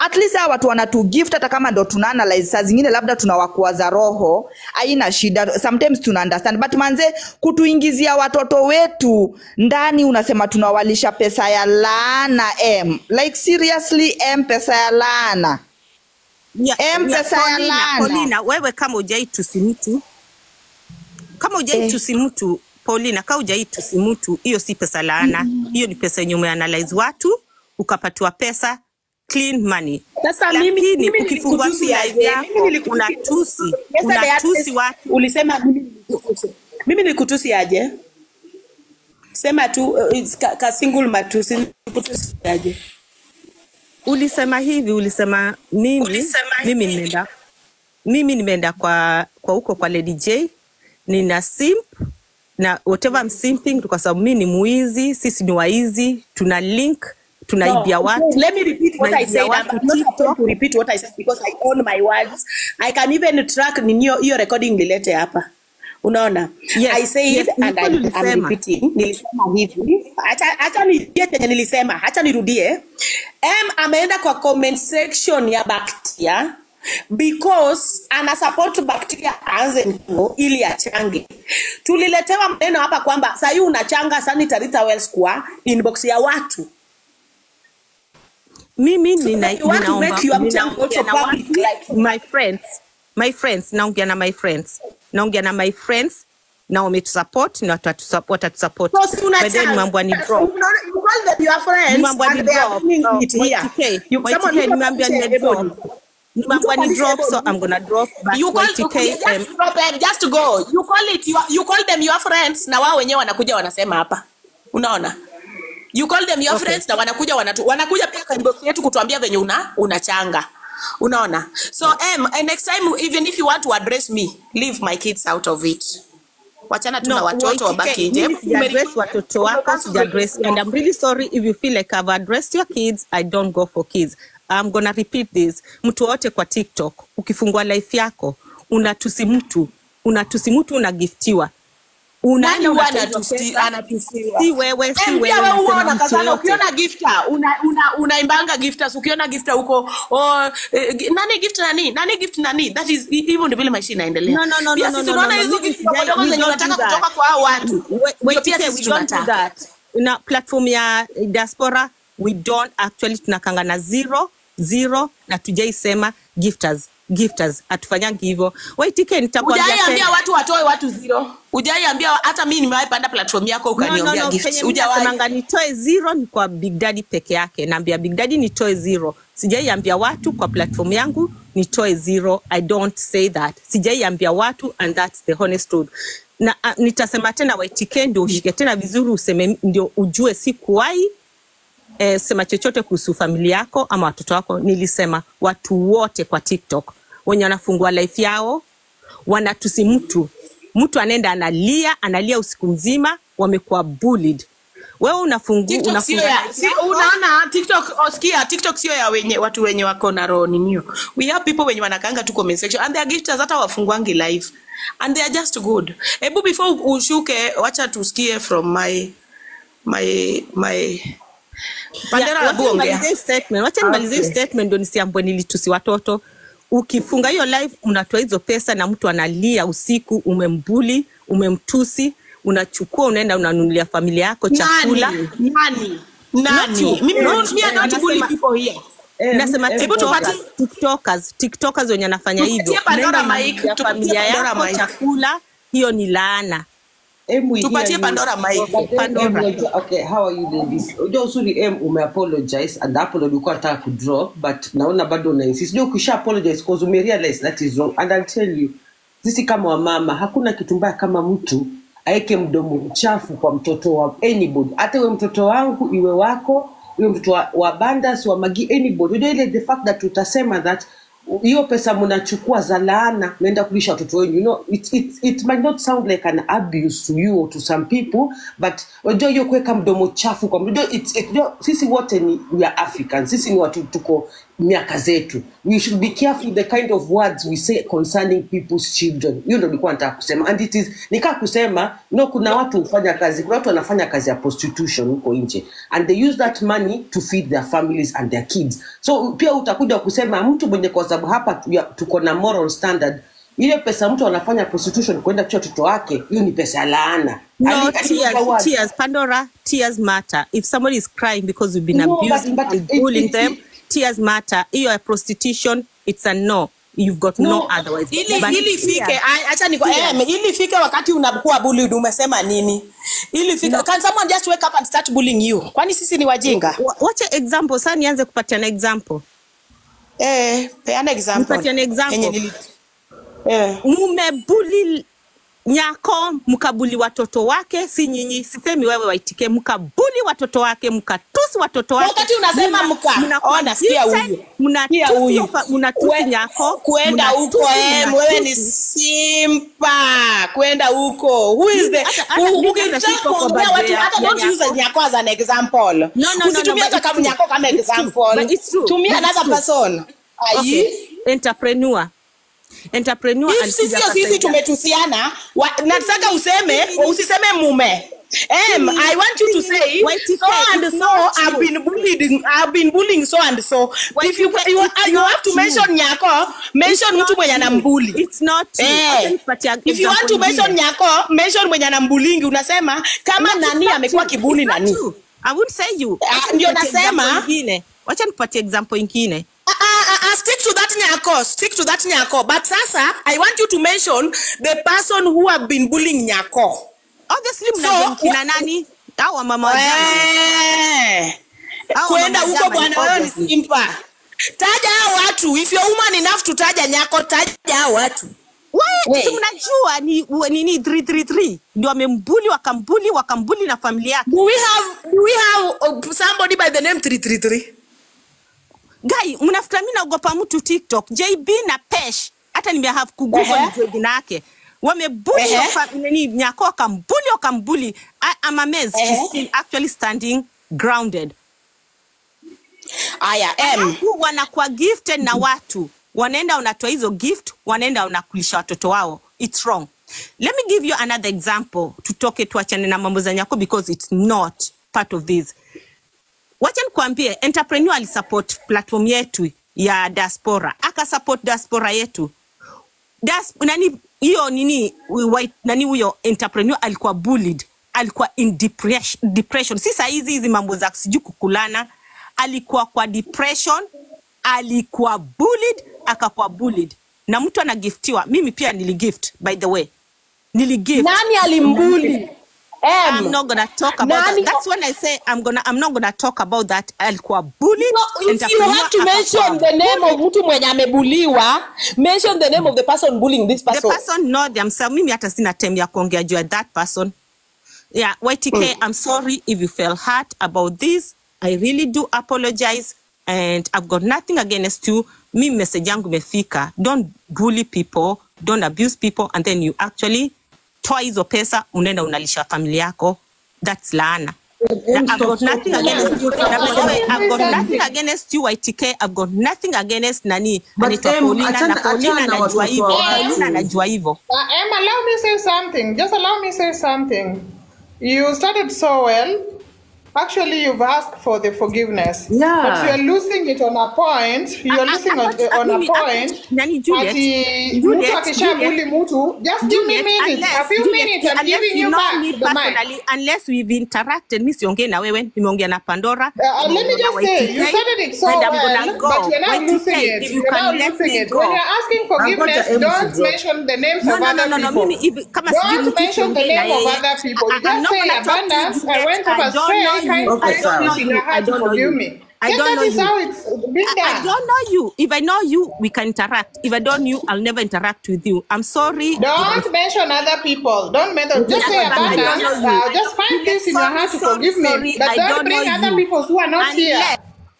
Speaker 4: at least hawa watu wanatu gift hata kama ndo tuna analyze saa zingine labda tunawakuaza roho haina shida sometimes tuna understand but manze kutuingizia watoto wetu ndani unasema tunawalisha pesa ya laana m like seriously m pesa ya laana
Speaker 2: Ya-
Speaker 4: Em,
Speaker 2: ya
Speaker 4: pesa ya
Speaker 2: Paulina,
Speaker 4: laana.
Speaker 2: Paulina, wewe kama ujai tusi mtu kama ujai
Speaker 4: Eh.
Speaker 2: tusi mtu Paulina, kama ujai tusi mtu, hiyo si pesa laana, hiyo ni pesa yenye umeanalyze watu ukapatiwa pesa clean money.
Speaker 1: Sasa mimi-
Speaker 2: Lakini
Speaker 1: mimi
Speaker 2: ukifungua
Speaker 1: nilikutusi
Speaker 2: si
Speaker 1: aje?
Speaker 2: live yako
Speaker 1: Mimi nilikutusi-
Speaker 2: unatusi
Speaker 1: Yesterday
Speaker 2: unatusi
Speaker 1: at least
Speaker 2: watu
Speaker 1: ulisema mimi nilikutusi. mimi nilikutusi aje sema tu uh, it's ka, ka single matusi nilikutusi aje
Speaker 2: ulisema hivi ulisema mimi
Speaker 1: Ulisema
Speaker 2: mimi
Speaker 1: hivi.
Speaker 2: nimeenda mimi nimeenda kwa kwa huko kwa Lady J nina simp na whatever I'm simping kwa sababu mimi ni muizi sisi ni waizi tuna link tunaibia
Speaker 1: No,
Speaker 2: watu
Speaker 1: Let me repeat what I
Speaker 2: tunaibia
Speaker 1: said.
Speaker 2: watu
Speaker 1: I'm not
Speaker 2: TikTok
Speaker 1: going to repeat what I said because I own my words. I can even track ni hiyo hiyo recording nilete hapa. Unaona?
Speaker 2: Yes,
Speaker 1: I said
Speaker 2: yes,
Speaker 1: and I,
Speaker 2: nilikuwa
Speaker 1: I'm
Speaker 2: nilisema.
Speaker 1: repeating. Nilisema hivi. Acha acha nirudie chenye nilisema. Acha nirudie. M ameenda kwa comment section ya Bacteria because ana support bacteria aanze nguo ili achange. Tuliletewa maneno hapa kwamba sasa unachanga sanitary towels kwa inbox ya watu.
Speaker 2: mimi
Speaker 1: So
Speaker 2: nina,
Speaker 1: if you want to
Speaker 2: ninaomba
Speaker 1: make your mchango
Speaker 2: ninaongea
Speaker 1: also
Speaker 2: na
Speaker 1: public,
Speaker 2: watu
Speaker 1: like-
Speaker 2: my friends my friends naongea na my friends naongea na my friends na wametusupport na watatusup- watatusupport
Speaker 1: So si
Speaker 2: By then
Speaker 1: unachanga.
Speaker 2: mambo ni drop
Speaker 1: You know, you call them your friends
Speaker 2: Nimeambiwa ni
Speaker 1: and they are
Speaker 2: drop.
Speaker 1: bringing
Speaker 2: Oh,
Speaker 1: it here.
Speaker 2: YTK,
Speaker 1: You- someone-
Speaker 2: YTK, nimeambiwa ni
Speaker 1: Everybody.
Speaker 2: drop. Nimeambiwa ni
Speaker 1: Mtu
Speaker 2: drop, so
Speaker 1: alisema-
Speaker 2: I'm gonna drop. But
Speaker 1: You call,
Speaker 2: YTK,
Speaker 1: you,
Speaker 2: um,
Speaker 1: just drop it, just go. You call it your, you call them your friends na wao wenyewe wanakuja wanasema hapa. Unaona? You call them your
Speaker 2: Okay.
Speaker 1: friends na wanakuja wanatu, wanakuja pia kwa inbox yetu kutuambia venye una unachanga. Unaona? So em, and next time even if you want to address me, leave my kids out of it. Wachana tu na
Speaker 2: no,
Speaker 1: watoto wabaki
Speaker 2: YTK,
Speaker 1: nje.
Speaker 2: mimi sijaaddress watoto wako, sijaaddress, and I'm really sorry if you feel like I've addressed your kids, I don't go for kids. I'm gonna repeat this. Mtu wote kwa TikTok, ukifungua life yako, unatusi mtu, unatusi mtu unagiftiwa.
Speaker 1: Nani
Speaker 2: Unaenda
Speaker 1: huwa
Speaker 2: unatoa hizo
Speaker 1: anatusi-
Speaker 2: pesa,
Speaker 1: anatusiwa?
Speaker 2: si wewe, si
Speaker 1: Eh,
Speaker 2: wewe,
Speaker 1: pia wewe
Speaker 2: nasema
Speaker 1: uona
Speaker 2: mtu
Speaker 1: kazana
Speaker 2: yoyote.
Speaker 1: ukiona gifta una, una, unaimbanga gifters ukiona gifta huko oh, eh, gi- nani gift nani nani gift nani that is hi- hivyo ndio vile maisha inaendelea
Speaker 2: No, no, no,
Speaker 1: pia
Speaker 2: no,
Speaker 1: sisi
Speaker 2: no,
Speaker 1: unaona
Speaker 2: no, no,
Speaker 1: hizo
Speaker 2: mimi
Speaker 1: gift
Speaker 2: sijai-
Speaker 1: ndogo
Speaker 2: we
Speaker 1: zenye
Speaker 2: don't
Speaker 1: unataka
Speaker 2: do that.
Speaker 1: kutoka kwa hao watu
Speaker 2: Wait,
Speaker 1: ndio
Speaker 2: wait,
Speaker 1: pia
Speaker 2: okay,
Speaker 1: sisi
Speaker 2: we don't do
Speaker 1: tunataka
Speaker 2: that. Na platform ya diaspora we don't actually tunakanga na zero zero na tujaisema gifters gifters hatufanyangi hivyo waitike nitakwambia
Speaker 1: Ujaiambia
Speaker 2: tena.
Speaker 1: watu watoe watu zero. Ujaiambia hata mimi nimewahi panda platform yako
Speaker 2: No, no,
Speaker 1: ukaniombea
Speaker 2: no,
Speaker 1: gift.
Speaker 2: penye
Speaker 1: Hujawahi.
Speaker 2: mnasemanga nitoe zero ni kwa Big Daddy peke yake. Naambia Big Daddy nitoe zero. Sijaiambia watu kwa platform yangu nitoe zero. I don't say that. Sijaiambia watu and that's the honest truth. Na uh, nitasema tena YTK ndio ushike tena vizuri useme ndio ujue sikuwahi eh, sema chochote kuhusu familia yako ama watoto wako. Nilisema watu wote kwa TikTok wenye wanafungua life yao wanatusi mtu, mtu anaenda analia analia usiku mzima, wamekuwa bullied. Wewe unafungu,
Speaker 1: TikTok sio
Speaker 2: unafunga
Speaker 1: ya
Speaker 2: life
Speaker 1: si,
Speaker 2: yako,
Speaker 1: unaona TikTok osikia TikTok sio ya wenye watu wenye wako na roho ninio. We have people wenye wanakanga tu comment section and they are gifters hata wafungwangi live and they are just good. Hebu before ushuke wacha tusikie from my my my Pandera
Speaker 2: Yeah,
Speaker 1: Abu
Speaker 2: wacha
Speaker 1: ongea.
Speaker 2: nimalizie hii statement, wacha nimalizie hii statement ndio nisiambwe nilitusi watoto. Ukifunga hiyo live unatoa hizo pesa na mtu analia usiku, umembuli, umemtusi, unachukua unaenda unanunulia familia yako chakula.
Speaker 1: Nani? Nani? Nani?
Speaker 2: Not you.
Speaker 1: Mimi
Speaker 2: Not
Speaker 1: not, me I
Speaker 2: you.
Speaker 1: don't bully
Speaker 2: Anasema-
Speaker 1: people here.
Speaker 2: Nasema
Speaker 1: hebu
Speaker 2: TikTokers,
Speaker 1: tupatie-
Speaker 2: TikTokers, TikTokers wenye anafanya hivyo.
Speaker 1: Tupatie Pandora
Speaker 2: Unaenda
Speaker 1: mic,
Speaker 2: unanunulia
Speaker 1: tupatie
Speaker 2: familia
Speaker 1: Pandora
Speaker 2: yako
Speaker 1: mic.
Speaker 2: chakula, hiyo ni laana.
Speaker 5: Em, we
Speaker 1: Tupatie
Speaker 5: hear you.
Speaker 1: Pandora mic.
Speaker 5: But then,
Speaker 2: Pandora.
Speaker 5: em, unajua- okay, how are you ladies? Unajua uzuri em umeapologize and apology ulikuwa nataka kudrop but naona bado una insist. Unajua ukisha apologize cause umerealize that is wrong and I'll tell you sisi kama wamama hakuna kitu mbaya kama mtu aeke mdomo mchafu kwa mtoto wa anybody hata iwe mtoto wangu iwe wako iwe mtoto wa, wa bandas wa magi anybody unajua ile the fact that utasema that hiyo pesa mnachukua za laana naenda kulisha watoto wenu you know it, it, it might not sound like an abuse to you or to some people but unajua hiyo kuweka mdomo chafu kwa unajua it's- it- unajua sisi wote ni we are africans sisi ni watu tuko miaka zetu we should be careful the kind of words we say concerning people's children hiyo ndo nilikuwa nataka kusema and it is nikaa kusema no kuna watu hufanya kazi kuna watu wanafanya kazi ya prostitution huko nje and they use that money to feed their families and their kids so pia utakuja kusema mtu mwenye kwa sababu hapa tu- ya- tuko na moral standard ile pesa mtu anafanya prostitution kwenda kucha watoto wake hiyo ni pesa ya laana
Speaker 2: No,
Speaker 5: Ali- ali-
Speaker 2: tears,
Speaker 5: forward.
Speaker 2: tears, Pandora, tears matter. If somebody is crying because we've been
Speaker 5: No, but-
Speaker 2: abusing
Speaker 5: but
Speaker 2: and
Speaker 5: it-
Speaker 2: bullying
Speaker 5: it-
Speaker 2: them, tears matter. You are prostitution, it's a no. You've got no,
Speaker 5: No,
Speaker 2: otherwise.
Speaker 1: ili
Speaker 2: But
Speaker 1: ili ifike
Speaker 2: tears-
Speaker 1: ai- acha niko
Speaker 2: Yes.
Speaker 1: eh, ili ifike wakati unakuwa bullied umesema nini ili ifike can someone just wake up and start bullying you kwani sisi ni wajinga
Speaker 2: Wa- Wacha example, sasa nianze kupatiana example.
Speaker 1: eh peana example
Speaker 2: Nipatiane example.
Speaker 1: Yenye nili- eh
Speaker 2: Mumebuli nyako mkabuli watoto wake, si nyinyi, sisemi wewe waitike, mkabuli watoto wake, mkatusi watoto wake.
Speaker 1: wakati unasema
Speaker 2: Muna-
Speaker 1: mka
Speaker 2: mnakuwa
Speaker 1: ona sikia
Speaker 2: gifted,
Speaker 1: huyu
Speaker 2: mnatusi
Speaker 1: sikia huyu
Speaker 2: wafa- mnatusi
Speaker 1: We-
Speaker 2: nyako,
Speaker 1: kwenda
Speaker 2: mnatusi,
Speaker 1: huko em wewe ni
Speaker 2: mnatusi.
Speaker 1: simpa kwenda huko who is
Speaker 2: Mimi
Speaker 1: the
Speaker 2: hata- hata
Speaker 1: u-
Speaker 2: mimi
Speaker 1: ukitaka
Speaker 2: hata siko kwa
Speaker 1: kuongea
Speaker 2: birthday
Speaker 1: watu
Speaker 2: ya-
Speaker 1: hata
Speaker 2: ya
Speaker 1: don't use
Speaker 2: nyako.
Speaker 1: nyako as an example
Speaker 2: No, no, no, no,
Speaker 1: usitumie
Speaker 2: but
Speaker 1: hata
Speaker 2: it's
Speaker 1: kama
Speaker 2: true.
Speaker 1: nyako kama
Speaker 2: It's true.
Speaker 1: example
Speaker 2: But it's true.
Speaker 1: tumia
Speaker 2: But it's
Speaker 1: another
Speaker 2: true.
Speaker 1: person
Speaker 2: Okay.
Speaker 1: Ayi.
Speaker 2: Entrepreneur. Entrepreneur
Speaker 1: If
Speaker 2: alikuja
Speaker 1: sisi sisi
Speaker 2: akasaidia.
Speaker 1: tumetusiana wa- nataka useme usiseme mume Em, I want you to say
Speaker 2: YTK,
Speaker 1: so and
Speaker 2: it's
Speaker 1: so
Speaker 2: not
Speaker 1: I've
Speaker 2: you.
Speaker 1: been bullied I've been bullying so and so if you
Speaker 2: YTK,
Speaker 1: you,
Speaker 2: it's
Speaker 1: you have
Speaker 2: not
Speaker 1: to
Speaker 2: you.
Speaker 1: mention nyako mention
Speaker 2: It's
Speaker 1: mtu
Speaker 2: not
Speaker 1: mwenye
Speaker 2: you.
Speaker 1: anambuli
Speaker 2: It's not you.
Speaker 1: Eh.
Speaker 2: Acha nipatie
Speaker 1: if you want to
Speaker 2: example
Speaker 1: mention
Speaker 2: ingine.
Speaker 1: nyako mention mwenye anambulingi unasema kama
Speaker 2: No, it's
Speaker 1: nani
Speaker 2: not
Speaker 1: amekuwa
Speaker 2: you.
Speaker 1: kibuli
Speaker 2: It's not
Speaker 1: nani
Speaker 2: you. I won't say you.
Speaker 1: Ah,
Speaker 2: Wacha
Speaker 1: ndio
Speaker 2: nipatie
Speaker 1: nasema.
Speaker 2: example ingine. Wacha nipatie example ingine.
Speaker 1: Ah, ah, ah, ah, stick to that nyako stick to that nyako but sasa i want you to mention the person who have been bullying nyako
Speaker 2: Obviously
Speaker 1: So,
Speaker 2: mnajua kina
Speaker 1: wa-
Speaker 2: nani? Au wamama wa jama.
Speaker 1: Eh.
Speaker 2: Hao
Speaker 1: kwenda
Speaker 2: mama
Speaker 1: huko
Speaker 2: jama
Speaker 1: bwana
Speaker 2: ni
Speaker 1: wewe ni
Speaker 2: obviously.
Speaker 1: simpa taja hao watu if you're woman enough to taja nyako taja hao watu
Speaker 2: Wewe
Speaker 1: We.
Speaker 2: si mnajua ni wa- nini 333 ndio wamembuli wakambuli wakambuli na familia yake.
Speaker 1: do we have do we have uh, somebody by the name 333
Speaker 2: Guy, mnafuta mimi naogopa mtu TikTok, JB na Pesh. Hata nimehave kugoogle
Speaker 1: Ehe.
Speaker 2: nijue jina yake. Wamebuli
Speaker 1: Ehe.
Speaker 2: hiyo fa- nini nyako wakambuli wakambuli. I, I'm amazed
Speaker 1: Ehe.
Speaker 2: she's still actually standing grounded.
Speaker 1: aya em
Speaker 2: Alafu wanakuwa gifted na watu wanaenda wanatoa hizo gift wanaenda wanakulisha watoto wao it's wrong let me give you another example tutoke tuachane na mambo za nyako because it's not part of this wacha nikwambie entrepreneur alisupport platform yetu ya diaspora akasupport diaspora yetu Das, nani hiyo nini white, nani huyo entrepreneur alikuwa bullied alikuwa in depression, depression. si saa hizi hizi mambo za sijui kukulana alikuwa kwa depression alikuwa bullied akakuwa bullied na mtu anagiftiwa mimi pia niligift by the way niligift
Speaker 1: nani alimbuli
Speaker 2: I'm
Speaker 1: em
Speaker 2: not gonna talk about
Speaker 1: Nani-
Speaker 2: that. That's when I say I'm gonna I'm not gonna talk about that. Alikuwa bullied.
Speaker 1: No, if you
Speaker 2: entrepreneur
Speaker 1: have to
Speaker 2: akakuwa
Speaker 1: mention the name of mtu mwenye amebuliwa mention the name of the person bullying this
Speaker 2: the
Speaker 1: person
Speaker 2: person know themselves mimi hata sina time ya kuongea juu ya that person yeah ytk i'm sorry if you felt hurt about this i really do apologize and i've got nothing against you mi message yangu imefika don't bully people don't abuse people and then you actually toa hizo pesa unaenda unalisha familia yako that's laana Na I've got nothing against you. Na by the way, I've got nothing against you, YTK. I've got nothing against nani
Speaker 5: But,
Speaker 2: anaitwa
Speaker 5: em,
Speaker 2: Paulina
Speaker 5: achana-
Speaker 2: na Paulina
Speaker 5: achana na
Speaker 2: anajua
Speaker 5: watoto
Speaker 2: hivyo.
Speaker 5: wa watu.
Speaker 2: Paulina anajua hivyo.
Speaker 6: Uh, Em, allow me say something. Just allow me say something. You started so well. Actually, you've asked for the forgiveness.
Speaker 5: Yeah.
Speaker 6: But you're losing it on a point. You're
Speaker 2: I- I-
Speaker 6: losing
Speaker 2: I
Speaker 6: on,
Speaker 2: want-
Speaker 6: on a
Speaker 2: mimi- I-
Speaker 6: point.
Speaker 2: Nani, Juliet?
Speaker 6: Ati
Speaker 2: Juliet,
Speaker 6: mtu akishabuli mtu, just give me
Speaker 2: Juliet,
Speaker 6: minutes.
Speaker 2: unless-
Speaker 6: A few
Speaker 2: Juliet,
Speaker 6: minutes, I'm
Speaker 2: unless
Speaker 6: giving
Speaker 2: you
Speaker 6: you
Speaker 2: know
Speaker 6: back
Speaker 2: me
Speaker 6: the mic.
Speaker 2: personally, unless we've interacted, mi siongee na wewe, nimeongea na Pandora.
Speaker 6: Uh, let me
Speaker 2: nimeongea
Speaker 6: just
Speaker 2: na
Speaker 6: say,
Speaker 2: YTK,
Speaker 6: you started it so
Speaker 2: and I'm
Speaker 6: well,
Speaker 2: gonna go.
Speaker 6: but you're now
Speaker 2: YTK,
Speaker 6: losing it.
Speaker 2: if you
Speaker 6: You're now
Speaker 2: can let
Speaker 6: losing
Speaker 2: me
Speaker 6: it.
Speaker 2: go.
Speaker 6: When you're asking
Speaker 5: I've got
Speaker 6: forgiveness,
Speaker 5: the
Speaker 6: don't
Speaker 5: MC drop.
Speaker 6: mention the names
Speaker 2: No,
Speaker 6: of
Speaker 2: no, no,
Speaker 6: other
Speaker 2: no, no,
Speaker 6: people.
Speaker 2: mimi hivi kama sijui
Speaker 6: Don't
Speaker 2: mtu
Speaker 6: mention the
Speaker 2: siongee na
Speaker 6: name of
Speaker 2: yeye.
Speaker 6: other people. You
Speaker 2: I- I'm
Speaker 6: just
Speaker 2: not
Speaker 6: say
Speaker 2: gonna talk to
Speaker 6: abundance.
Speaker 2: you
Speaker 6: I
Speaker 2: yet.
Speaker 6: went
Speaker 2: I
Speaker 6: off
Speaker 2: don't
Speaker 6: astray.
Speaker 2: know
Speaker 6: I
Speaker 2: you.
Speaker 6: can't
Speaker 5: Okay,
Speaker 6: I
Speaker 2: I
Speaker 6: don't
Speaker 2: don't
Speaker 5: sorry.
Speaker 2: know
Speaker 6: in
Speaker 2: you.
Speaker 6: your
Speaker 2: I
Speaker 6: heart to
Speaker 2: don't know
Speaker 6: forgive
Speaker 2: you.
Speaker 6: me.
Speaker 2: I
Speaker 6: And
Speaker 2: don't
Speaker 6: that
Speaker 2: know
Speaker 6: is
Speaker 2: you.
Speaker 6: how it's been
Speaker 2: I, I
Speaker 6: done.
Speaker 2: don't know you. If I know you, we can interact. If I don't you, I'll never interact with you. I'm sorry.
Speaker 6: Don't mention other people. Don't mention. Just say
Speaker 2: I don't
Speaker 6: abundance.
Speaker 2: know you.
Speaker 6: Uh, just find
Speaker 2: Juliet,
Speaker 6: peace in your
Speaker 2: sorry,
Speaker 6: heart to
Speaker 2: sorry,
Speaker 6: forgive
Speaker 2: sorry.
Speaker 6: me. But
Speaker 2: I
Speaker 6: don't
Speaker 2: don't
Speaker 6: bring
Speaker 2: know
Speaker 6: other
Speaker 2: you.
Speaker 6: people who are not here.
Speaker 2: Unless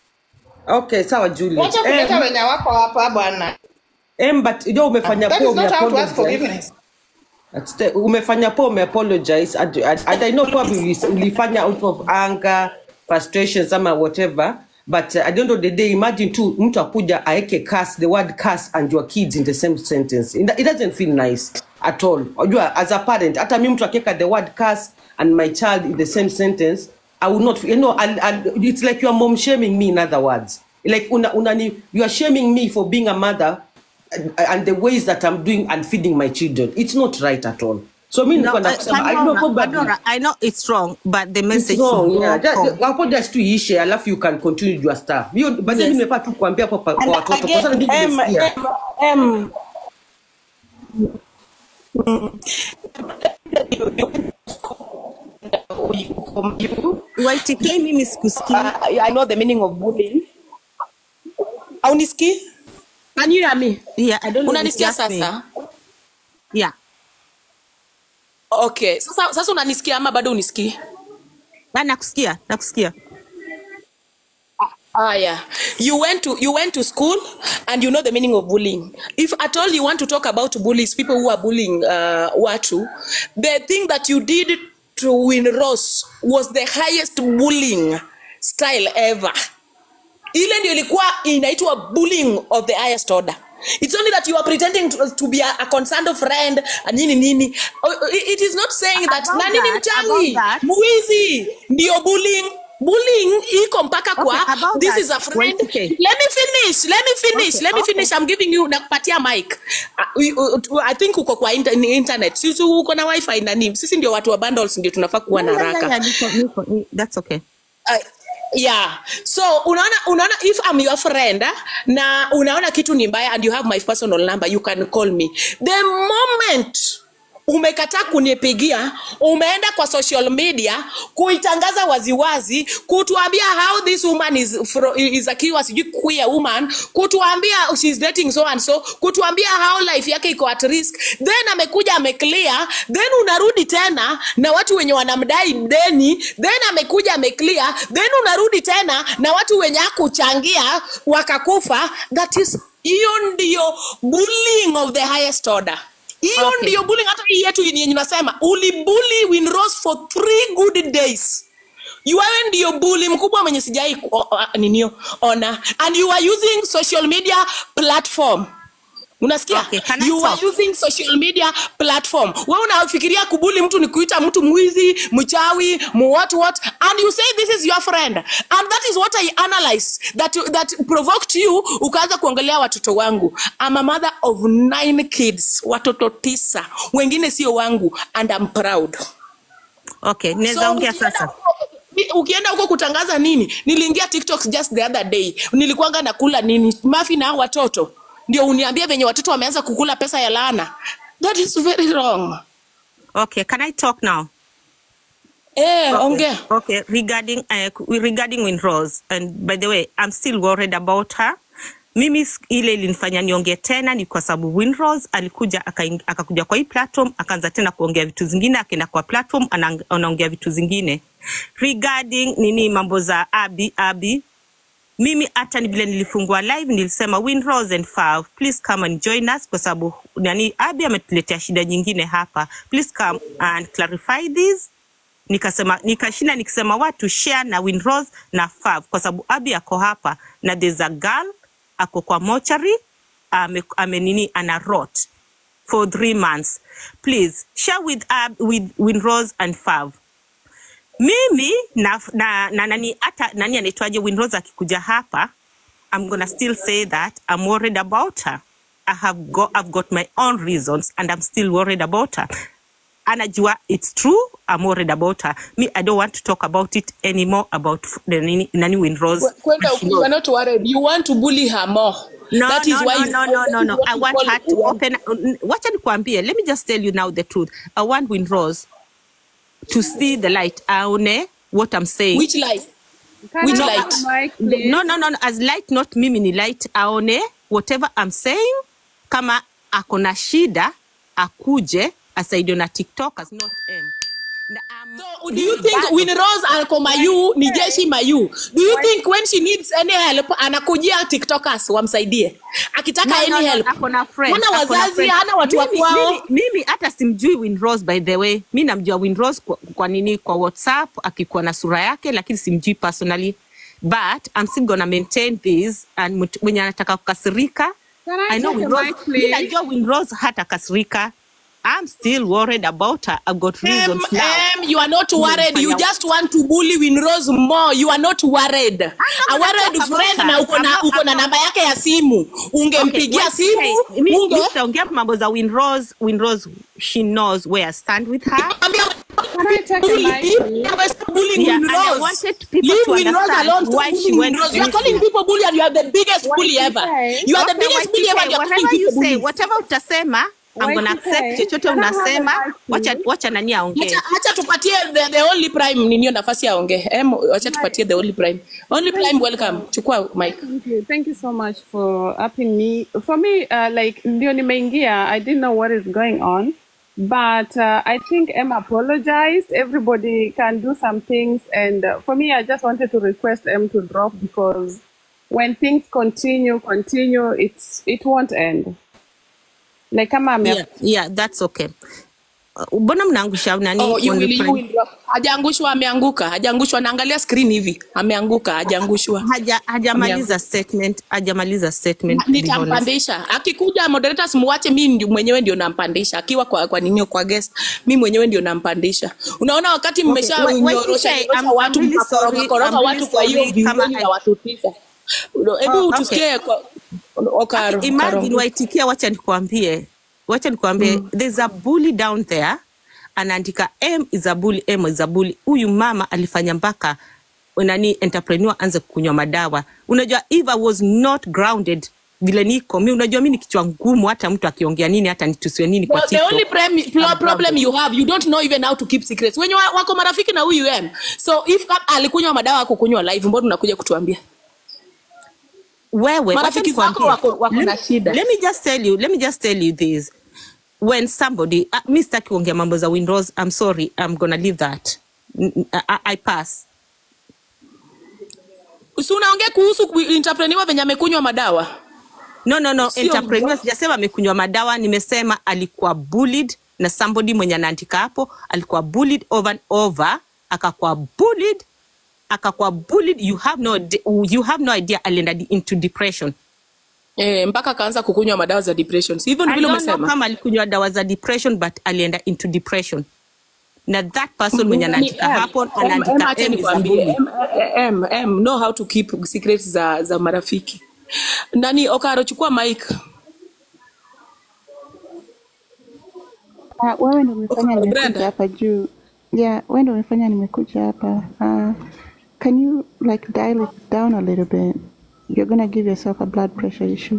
Speaker 5: okay sawa Juliet.
Speaker 6: Wacha kuleta
Speaker 5: Em,
Speaker 6: wenye wako hapa bwana.
Speaker 5: em, but unajua umefanya
Speaker 6: That
Speaker 5: poa
Speaker 6: is not how to
Speaker 5: umeapologize.
Speaker 6: ask forgiveness.
Speaker 5: That's the- umefanya poa umeapologize and, and, and I know probably ulis- ulifanya out of anger frustrations ama whatever but uh, at the end of the day imagine tu mtu akuja aeke curse the word curse and your kids in the same sentence it it doesn't feel nice at all unajua as a parent hata mi mtu akiweka the word curse and my child in the same sentence i will not you know I'll, I'll, it's like you are mom shaming me in other words like una, unani, you are shaming me for being a mother and, and the ways that i'm doing and feeding my children it's not right at all so mi
Speaker 2: No,
Speaker 5: nilikuwa
Speaker 2: uh,
Speaker 5: nakusema i know
Speaker 2: Pandora,
Speaker 5: probably
Speaker 2: Pandora, I know it's wrong, but the
Speaker 5: it's
Speaker 2: message
Speaker 5: wrong
Speaker 2: should
Speaker 5: yeah
Speaker 2: go
Speaker 5: just
Speaker 2: home.
Speaker 5: hapo just tu iishe alafu you can continue your stuff hiyo but
Speaker 2: Yes.
Speaker 5: mimi nimepaa tu kuambia kwa kwa
Speaker 1: And
Speaker 5: watoto kwa
Speaker 1: again,
Speaker 5: sababu ndio
Speaker 1: em,
Speaker 5: nimesikia
Speaker 1: em, em, you,
Speaker 2: YTK mimi sikusikii.
Speaker 1: uh, I know the meaning of bullying. Aunisikii? Can you hear me?
Speaker 2: Yeah, I don't know if it's
Speaker 1: Unanisikia
Speaker 2: just me.
Speaker 1: sasa?
Speaker 2: Yeah.
Speaker 1: Okay. Sasa, sasa unanisikia ama bado unisikii?
Speaker 2: Ah, nakusikia, nakusikia.
Speaker 1: Ah, yeah. You went to you went to school and you know the meaning of bullying. If at all you want to talk about bullies, people who are bullying uh, watu, the thing that you did to Win Ross was the highest bullying style ever. Ile ndio ilikuwa inaitwa bullying of the highest order. It's only that you are pretending to, to be a, a concerned friend and nini nini. Oh, It it is not saying that
Speaker 2: About
Speaker 1: nani ni
Speaker 2: that,
Speaker 1: mchawi,
Speaker 2: about that.
Speaker 1: mwizi ndio bullying. Bullying iko mpaka kwa
Speaker 2: Okay, about
Speaker 1: this
Speaker 2: that,
Speaker 1: is a friend.
Speaker 2: YTK.
Speaker 1: Let me finish. Let me finish.
Speaker 2: Okay,
Speaker 1: Let me
Speaker 2: okay.
Speaker 1: finish. I'm giving you nakupatia mic. Uh, you- uh, I think uko kwa inter, ni internet. Sisi uko na wifi nani? Sisi ndio watu wa bundles ndio tunafaa kuwa na
Speaker 2: Yeah, yeah,
Speaker 1: haraka.
Speaker 2: yeah, niko, niko, ni- that's okay.
Speaker 1: Uh, yeah so unaona unaona if I'm your friend ah, na unaona kitu ni mbaya and you have my personal number you can call me the moment umekataa kunipigia umeenda kwa social media kuitangaza waziwazi kutuambia how this woman is, fro, is akiwa sijui queer woman kutuambia she's dating so and so kutuambia how life yake iko at risk then amekuja ameclear then unarudi tena na watu wenye wanamdai deni then amekuja ameclear then unarudi tena na watu wenye akuchangia wakakufa that is hiyo ndio bullying of the highest order hiyo
Speaker 2: Okay.
Speaker 1: ndio bullying hata hii yetu yenye nasema ulibully Winrose for three good days wewe ndio bully mkubwa mwenye sijai ku- o- o- ninio ona and you are using social media platform unasikia
Speaker 2: Okay, can I
Speaker 1: you are
Speaker 2: talk?
Speaker 1: using social media platform wewe unafikiria kubuli mtu ni kuita mtu mwizi mchawi mu what what and you say this is your friend and that is what i analyze that that provoked you ukaanza kuongelea watoto wangu I'm a mother of nine kids watoto tisa wengine sio wangu and I'm proud
Speaker 2: Okay, naweza
Speaker 1: So,
Speaker 2: ongea
Speaker 1: ukienda
Speaker 2: sasa.
Speaker 1: huko- ni- ukienda huko kutangaza nini niliingia tiktok just the other day nilikuanga nakula nini mafi na hao watoto ndio uniambie venye watoto wameanza kukula pesa ya laana that is very wrong
Speaker 2: Okay, can I talk now?
Speaker 1: eh,
Speaker 2: Okay.
Speaker 1: ongea
Speaker 2: Okay, regarding uh, regarding Winrose and by the way, I'm still worried about her. Mimi s- ile ilinifanya niongee tena ni kwa sababu Winrose alikuja akaing- akakuja kwa hii platform akaanza tena kuongea vitu zingine, akaenda kwa platform ana- anaongea vitu zingine regarding nini mambo za Abi Abi mimi hata ni vile nilifungua live nilisema Winrose and Fav, please come and join us kwa sababu nani Abi ametuletea shida nyingine hapa. Please come and clarify this nikasema nikashinda nikisema watu share na Winrose na Fav kwa sababu Abi ako hapa na there's a girl ako kwa mochari ame, ame nini ana rot for three months please share with Ab, with Winrose and Fav mimi na, na, na nani hata nani anaitwaje Winrose akikuja hapa I'm gonna still say that I'm worried about her. I have got I've got my own reasons and I'm still worried about her. Anajua it's true. I'm worried about her. Me, I don't want to talk about it anymore about f- the nani, nani Winrose.
Speaker 1: kwenda
Speaker 2: and she
Speaker 1: you are
Speaker 2: knows.
Speaker 1: not worried you want to bully her more
Speaker 2: No,
Speaker 1: that is
Speaker 2: no,
Speaker 1: why
Speaker 2: no,
Speaker 1: you,
Speaker 2: no, no, no, no. I want her to
Speaker 1: you
Speaker 2: open. Wacha nikwambie. Let me just tell you now the truth. I want Winrose to see the light. Aone what I'm saying.
Speaker 1: which light
Speaker 6: Can
Speaker 1: Which
Speaker 6: I
Speaker 1: light?
Speaker 6: have a mic, please?
Speaker 2: no, no, no, no. As light, not mimi ni light. Aone whatever I'm saying. Kama ako na shida, akuje asaidiwe na TikTokers, not M. Na, um,
Speaker 1: So, do you think Winrose ako Mayu ni jeshi Mayu? Do you think when she needs any help anakujia TikTokers wamsaidie? Akitaka
Speaker 2: No, no,
Speaker 1: any
Speaker 2: no,
Speaker 1: help.
Speaker 2: ako na friends,
Speaker 1: Hana
Speaker 2: ako na
Speaker 1: wazazi,
Speaker 2: friends.
Speaker 1: hana watu wa
Speaker 2: Mimi-
Speaker 1: kwao.
Speaker 2: mimi- Mimi hata simjui Winrose by the way. Mi namjua Winrose kwa, kwa nini kwa WhatsApp akikuwa na sura yake, lakini simjui personally. but i'm still gonna maintain this and mtu- mwenye anataka kukasirika
Speaker 7: Can I
Speaker 2: i know
Speaker 7: take a
Speaker 2: Winrose,
Speaker 7: mic,
Speaker 2: mi
Speaker 7: please?
Speaker 2: najua winrose hata kasirika i'm still worried about her i've got
Speaker 1: Em,
Speaker 2: reasons now
Speaker 1: em, you are not worried. You just want to bully Winrose more. You are not worried. A worried
Speaker 2: talk about
Speaker 1: friend
Speaker 2: her.
Speaker 1: na uko na
Speaker 2: I'm not-
Speaker 1: uko na
Speaker 2: I'm not-
Speaker 1: namba yake ya simu. Ungempigia
Speaker 2: wait,
Speaker 1: simu.
Speaker 2: hey, mi-
Speaker 1: Unge
Speaker 2: mi sitaongea mambo za winrose winrose she knows where i stand with her
Speaker 7: Can I take a mic, please?
Speaker 1: bullying
Speaker 2: Yeah, and I
Speaker 1: Winrose.
Speaker 2: wanted people
Speaker 1: Leave
Speaker 2: to
Speaker 1: Winrose
Speaker 2: understand
Speaker 1: alone. Stop
Speaker 2: why she
Speaker 1: bullying
Speaker 2: went
Speaker 1: Winrose. You are
Speaker 2: missing.
Speaker 1: calling people bully and you are the biggest bully ever.
Speaker 7: YTK.
Speaker 1: You are the
Speaker 2: Okay,
Speaker 1: biggest bully ever.
Speaker 2: YTK,
Speaker 1: and You are calling
Speaker 2: whatever you
Speaker 1: people
Speaker 2: say,
Speaker 1: bullies.
Speaker 2: whatever utasema I'm gonna
Speaker 7: YTK,
Speaker 2: accept chochote
Speaker 7: can I have a
Speaker 2: unasema
Speaker 7: mic,
Speaker 2: wacha
Speaker 7: please?
Speaker 2: wacha nani aongee
Speaker 1: Acha acha tupatie the, the only prime ninio nafasi aongee. Em, acha tupatie the only prime. Only prime welcome. Chukua mic.
Speaker 7: Thank you. Thank you so much for upping me. For me, uh, like ndio nimeingia, I didn't know what is going on. But uh, I think Emma apologized. Everybody can do some things. And uh, for me, I just wanted to request Em to drop because when things continue, continue, it's it won't end. Like kama ame
Speaker 2: yeah, yeah that's okay Uh, mbona mnaangusha nani
Speaker 1: Oh, you
Speaker 2: only
Speaker 1: will, you
Speaker 2: prime?
Speaker 1: will drop. Hajaangushwa, ameanguka. Hajaangushwa, naangalia screen hivi. Ameanguka, hajaangushwa.
Speaker 2: haja hajamaliza statement hajamaliza statement to be honest.
Speaker 1: nitampandisha akikuja moderators muwache mi ndi, mwenyewe ndio nampandisha akiwa kwa, kwa ninio kwa guest mi mwenyewe ndio nampandisha unaona wakati mmesha
Speaker 2: wait, wait,
Speaker 1: nyorosha
Speaker 2: TK,
Speaker 1: nyorosha
Speaker 2: I'm-
Speaker 1: watu
Speaker 2: I'm really
Speaker 1: mkakoroga
Speaker 2: sorry,
Speaker 1: koroga
Speaker 2: I'm really
Speaker 1: watu kwa hiyo
Speaker 2: sorry kama
Speaker 1: vioni
Speaker 2: I-
Speaker 1: ya watu tisa hebu
Speaker 2: Oh, okay.
Speaker 1: tusikie kwa okaro
Speaker 2: imagine
Speaker 1: Okaro.
Speaker 2: waitikia wacha nikwambie wacha nikwambie there's a bully down there anaandika m is a bully m is a bully huyu mama alifanya mpaka nani entrepreneur anze kunywa madawa unajua if i was not grounded vile niko mi unajua mi ni kichwa ngumu hata mtu akiongea nini hata nitusiwe nini kwa
Speaker 1: Well, the
Speaker 2: TikTok.
Speaker 1: only prem- pl- problem you have you don't know even how to keep secrets wenye wa- wako marafiki na huyu em so if kama alikunywa madawa akukunywa live mbona unakuja kutuambia
Speaker 2: wewe wacha
Speaker 1: marafiki
Speaker 2: nikwambie.
Speaker 1: zako wako, wako na shida
Speaker 2: let me just tell you let me just tell you this when somebody uh, mi sitaki kuongea mambo za winrose i'm sorry i'm gonna leave that N- n- I, I pass
Speaker 1: si unaongea kuhusu ku- entrepreneur venye amekunywa madawa
Speaker 2: no no no
Speaker 1: Sio
Speaker 2: entrepreneur
Speaker 1: mdogo.
Speaker 2: sijasema amekunywa madawa nimesema alikuwa bullied na somebody mwenye anaandika hapo alikuwa bullied over and over akakuwa bullied akakuwa bullied you have no ide- you have no idea alienda di- into depression
Speaker 1: eh, mpaka akaanza kukunywa madawa za depression si hivyo
Speaker 2: I
Speaker 1: ndivyo
Speaker 2: don't know
Speaker 1: umesema
Speaker 2: kama alikunywa dawa za depression but alienda into depression na that person mwenye
Speaker 1: Nani,
Speaker 2: anaandika
Speaker 1: em,
Speaker 2: hapo
Speaker 1: em, em,
Speaker 2: anaandika
Speaker 1: acha
Speaker 2: M is a
Speaker 1: nikwambie,
Speaker 2: bully.
Speaker 1: em, em, em, know how to keep secrets za, za marafiki nani okaro chukua mic
Speaker 8: Ah, wewe ndo umefanya
Speaker 1: Brenda.
Speaker 8: nimekuja hapa juu. Yeah, wewe ndo umefanya nimekuja hapa. Uh, can you like dial it down a little bit? You're gonna give yourself a blood pressure issue.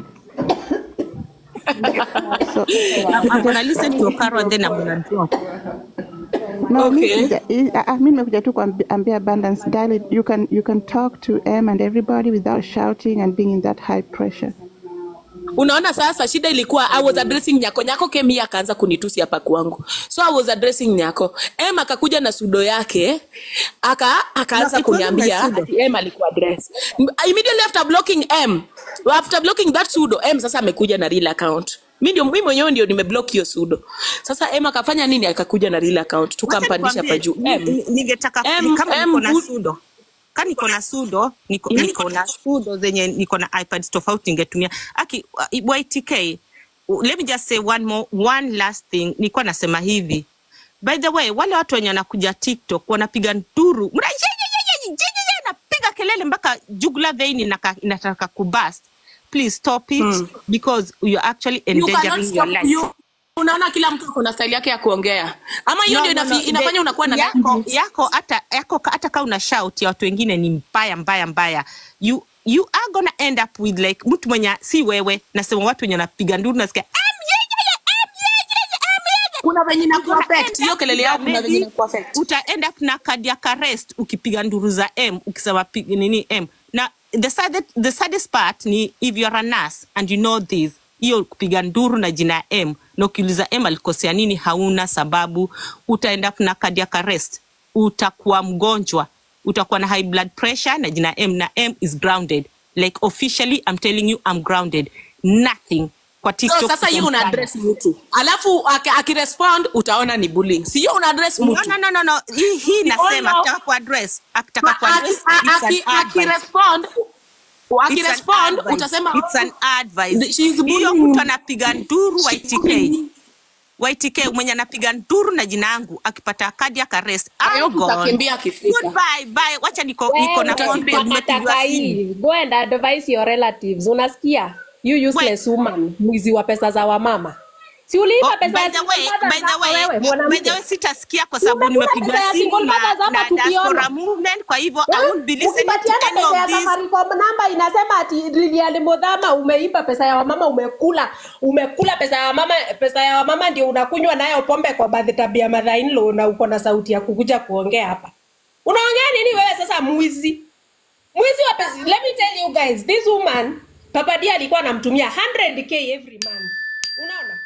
Speaker 8: so,
Speaker 2: I'm, I'm gonna listen to Okaro and then I'm gonna drop.
Speaker 8: no, mi
Speaker 1: Okay.
Speaker 8: sija- i- ah, ah, mi nimekuja tu kuambia abundance dial it. You can you can talk to M and everybody without shouting and being in that high pressure.
Speaker 1: unaona sasa shida ilikuwa i was addressing nyako nyako kemi akaanza kunitusi hapa kwangu so i was addressing nyako em akakuja na sudo yake aka akaanza
Speaker 2: No, it wasn't my
Speaker 1: kuniambia
Speaker 2: pseudo.
Speaker 1: ati em alikuwa address immediately after blocking m after blocking that sudo m sasa amekuja na real account mi ndio mi mwenyewe ndio nimeblock hiyo sudo sasa em akafanya nini akakuja na real account tukampandisha hapa juu
Speaker 2: Ni-
Speaker 1: M.
Speaker 2: ni- ningetaka
Speaker 1: M-
Speaker 2: kama
Speaker 1: M
Speaker 2: niko na
Speaker 1: good.
Speaker 2: sudo ka niko na sudo niko, niko na sudo zenye niko na ipads tofauti ningetumia aki uh, ytk uh, let me just say one more one last thing nilikuwa nasema hivi by the way wale watu wenye wanakuja tiktok wanapiga nduru mna napiga kelele mpaka jugula vein inaka- inataka kubust please stop it because you're actually
Speaker 1: You cannot
Speaker 2: endangering your
Speaker 1: stop
Speaker 2: life
Speaker 1: you. unaona kila mtu kuna style yake ya kuongea ama hiyo
Speaker 2: No,
Speaker 1: ndio
Speaker 2: no, no.
Speaker 1: inafi- inafanya
Speaker 2: The-
Speaker 1: unakuwa na
Speaker 2: yako yako hata yako hata kama una shout ya watu wengine ni mbaya mbaya mbaya you you are gonna end up with like mtu mwenye si wewe nasema watu wenye wanapiga nduru nasikia "Em, yeye, em, yeye, em, yeye."
Speaker 1: kuna venye na
Speaker 2: You're gonna
Speaker 1: kuaffect
Speaker 2: end
Speaker 1: hiyo
Speaker 2: up
Speaker 1: kelele
Speaker 2: with
Speaker 1: yao
Speaker 2: a
Speaker 1: kuna venye
Speaker 2: maybe-
Speaker 1: na kuaffect
Speaker 2: uta end up na cardiac arrest ukipiga nduru za m ukisema pi- nini m na the saddest, the saddest part ni if you are a nurse and you know this hiyo kupiga nduru na jina ya m na ukiuliza m alikosea nini hauna sababu uta end up na cardiac arrest utakuwa mgonjwa utakuwa na high blood pressure na jina ya m na m is grounded like officially i'm telling you i'm grounded nothing kwa
Speaker 1: so
Speaker 2: TikTok
Speaker 1: sasa hiyo una
Speaker 2: kutomtaja.
Speaker 1: address mtu alafu aki- akirespond utaona ni bullying sio una address
Speaker 2: No,
Speaker 1: mtu
Speaker 2: no, no, no, no. Hii, hii
Speaker 1: We all
Speaker 2: nasema
Speaker 1: know
Speaker 2: akitaka kuaddress akitaka
Speaker 1: Ma- aki-
Speaker 2: kuaddress
Speaker 1: a-
Speaker 2: it's an
Speaker 1: aki-
Speaker 2: advice.
Speaker 1: akirespond
Speaker 2: It's an
Speaker 1: akirespond
Speaker 2: advice.
Speaker 1: utasema
Speaker 2: It's an advice.
Speaker 1: She's
Speaker 2: Hiyo
Speaker 1: bullying
Speaker 2: mtu
Speaker 1: you.
Speaker 2: anapiga nduru YTK. YTK mwenye anapiga nduru na jina yangu akipata kadi akarest.
Speaker 1: I
Speaker 2: I'm
Speaker 1: hope
Speaker 2: gone.
Speaker 1: utakimbia akifika.
Speaker 2: Goodbye, bye. Wacha niko niko na phone call nimepigiwa
Speaker 9: unataka
Speaker 2: simu.
Speaker 9: hii go and advise your relatives unasikia you useless woman mwizi wa pesa za wamama si uliiba
Speaker 2: Oh,
Speaker 9: pesa
Speaker 2: by
Speaker 9: ya
Speaker 2: the
Speaker 9: single
Speaker 2: way,
Speaker 9: mothers
Speaker 2: by the
Speaker 9: hapa
Speaker 2: way,
Speaker 9: wewe
Speaker 2: by the
Speaker 9: mwanamke
Speaker 2: way sitasikia kwa sababu
Speaker 9: Umekula
Speaker 2: nimepigwa
Speaker 9: pesa ya
Speaker 2: simu
Speaker 9: single
Speaker 2: na,
Speaker 9: mothers hapa
Speaker 2: na
Speaker 9: tukiona.
Speaker 2: diaspora movement kwa hivyo I won't be listening to
Speaker 9: ukipatiana
Speaker 2: any
Speaker 9: pesa ya
Speaker 2: of this.
Speaker 9: Safaricom namba inasema ati Lilian Mudhama umeiba pesa ya wamama umekula umekula pesa ya wamama pesa ya wamama ndio unakunywa nayo pombe kwa birthday ya mother in law na uko na sauti ya kukuja kuongea hapa unaongea nini wewe sasa mwizi mwizi wa pesa let me tell you guys this woman Papa D alikuwa anamtumia 100k every month unaona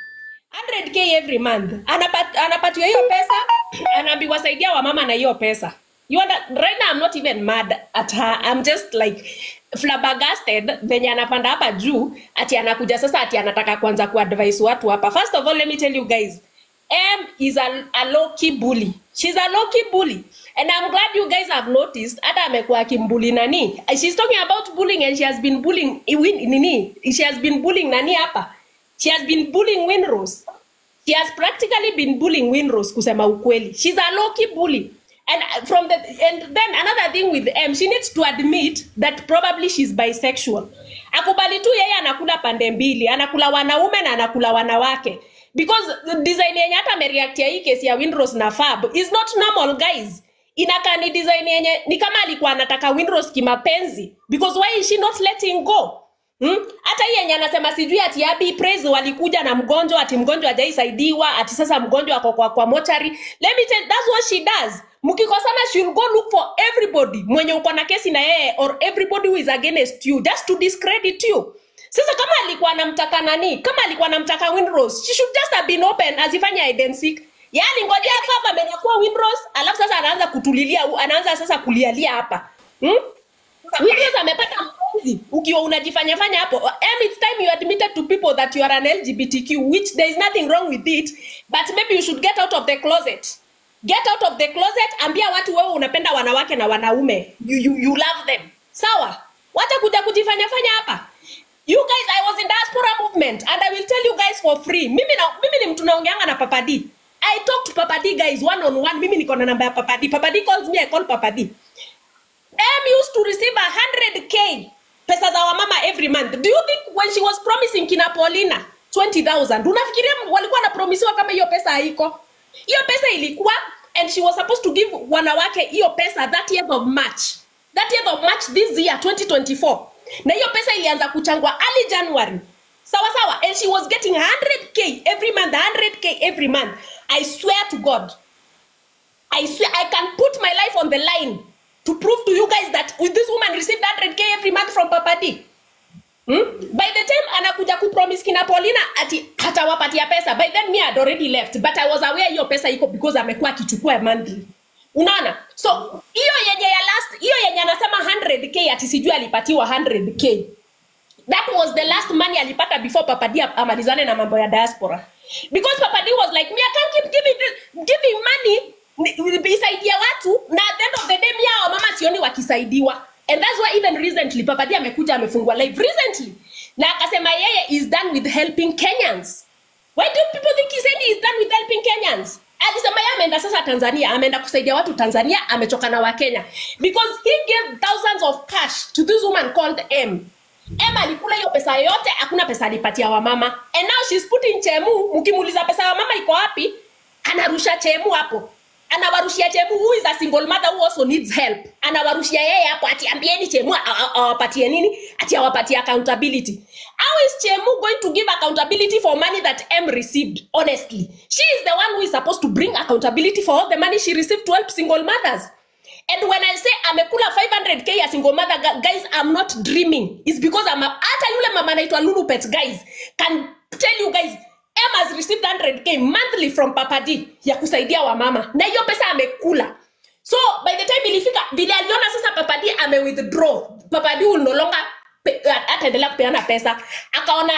Speaker 9: 100k every month Anapat, anapatiwa hiyo pesa anaambiwa saidia wamama na hiyo pesa you under, right now I'm not even mad at her I'm just like flabbergasted venye anapanda hapa juu ati anakuja sasa ati anataka kwanza kuadvise watu hapa first of all let me tell you guys M is a, a low key bully. She's a low key bully. And I'm glad you guys have noticed hata amekuwa akimbully nani. She's talking about bullying and she has been bullying Win- nini? She has been bullying nani hapa. She has been bullying Winrose. She has practically been bullying Winrose kusema ukweli. She's a low key bully. And uh, from the and then another thing with M, she needs to admit that probably she's bisexual. Akubali tu yeye anakula pande mbili, anakula wanaume na anakula wanawake. Because the design yenye hata amereact ya hii kesi ya Winrose na Fab is not normal guys. Inakaa ni design yenye ni kama alikuwa anataka Winrose kimapenzi because why is she not letting go? Hmm? Hata hii yenye anasema sijui ati Abi Praise walikuja na mgonjwa ati mgonjwa hajaisaidiwa ati sasa mgonjwa ako kwa, kwa mochari. Let me tell that's what she does. Mkikosana she'll go look for everybody mwenye uko na kesi na yeye or everybody who is against you just to discredit you. Sasa kama alikuwa anamtaka nani? Kama alikuwa anamtaka Winrose, she should just have been open asifanye hide and seek. Yaani ngojea Fab amenyakuwa Winrose, alafu sasa anaanza kutulilia, anaanza sasa kulialia hapa. Hmm? Williams amepata mpenzi ukiwa unajifanya fanya hapo em it's time you admitted to people that you are an lgbtq which there is nothing wrong with it but maybe you should get out of the closet get out of the closet ambia watu wewe unapenda wanawake na wanaume you, you, you love them sawa wacha kuja kujifanya fanya hapa you guys i was in diaspora movement and i will tell you guys for free mimi na, mimi ni mtu naongeanga na papa D. i talk to papa D guys one on one mimi niko na namba ya papa D. papa D calls me i call papa D. M used to receive a hundred k pesa za wamama every month. Do you think when she was promising kina Paulina 20,000 unafikiria walikuwa wanapromisiwa kama hiyo pesa haiko? Hiyo pesa ilikuwa and she was supposed to give wanawake hiyo pesa 30th of March. 30th of March this year 2024. Na hiyo pesa ilianza kuchangwa early January. Sawa sawa and she was getting 100k every month, 100k every month. I swear to God. I swear I can put my life on the line to prove to you guys that with this woman received 100k every month from Papa D. Hmm? By the time anakuja kupromise kina Paulina ati hatawapatia pesa, by then me had already left, but I was aware hiyo pesa iko because amekuwa akichukua monthly. Unaona? So hiyo yenye ya last, hiyo yenye anasema 100k ati sijui alipatiwa 100k. That was the last money alipata before Papa D amalizane na mambo ya diaspora. Because Papa D was like, me I can't keep giving this, giving money ni- isaidia watu na at the end of the day mia wamama sioni wakisaidiwa and that's why even recently Papa D amekuja amefungua live recently na akasema yeye is done with helping Kenyans why do people think he said he is done with helping Kenyans alisema yeye ameenda sasa Tanzania ameenda kusaidia watu Tanzania amechoka na Wakenya because he gave thousands of cash to this woman called M M alikula hiyo pesa yote, hakuna pesa alipatia wamama. And now she's putting chemu, mkimuuliza pesa ya wamama iko wapi, anarusha chemu hapo. Anawarushia chemu who is a single mother who also needs help. Anawarushia yeye hapo ati ambieni chemu a- a- awapatie nini? Ati awapatie accountability. How is chemu going to give accountability for money that M received? Honestly, she is the one who is supposed to bring accountability for all the money she received to help single mothers. And when I say amekula 500k ya single mother gu- guys, I'm not dreaming. It's because I'm a, hata yule mama anaitwa Lulu Pet guys can tell you guys M has received 100k monthly from Papa D ya kusaidia wamama na hiyo pesa amekula. So by the time ilifika vile aliona sasa Papa D ame withdraw, Papa D will no longer pe- ataendelea kupeana pesa. Akaona he,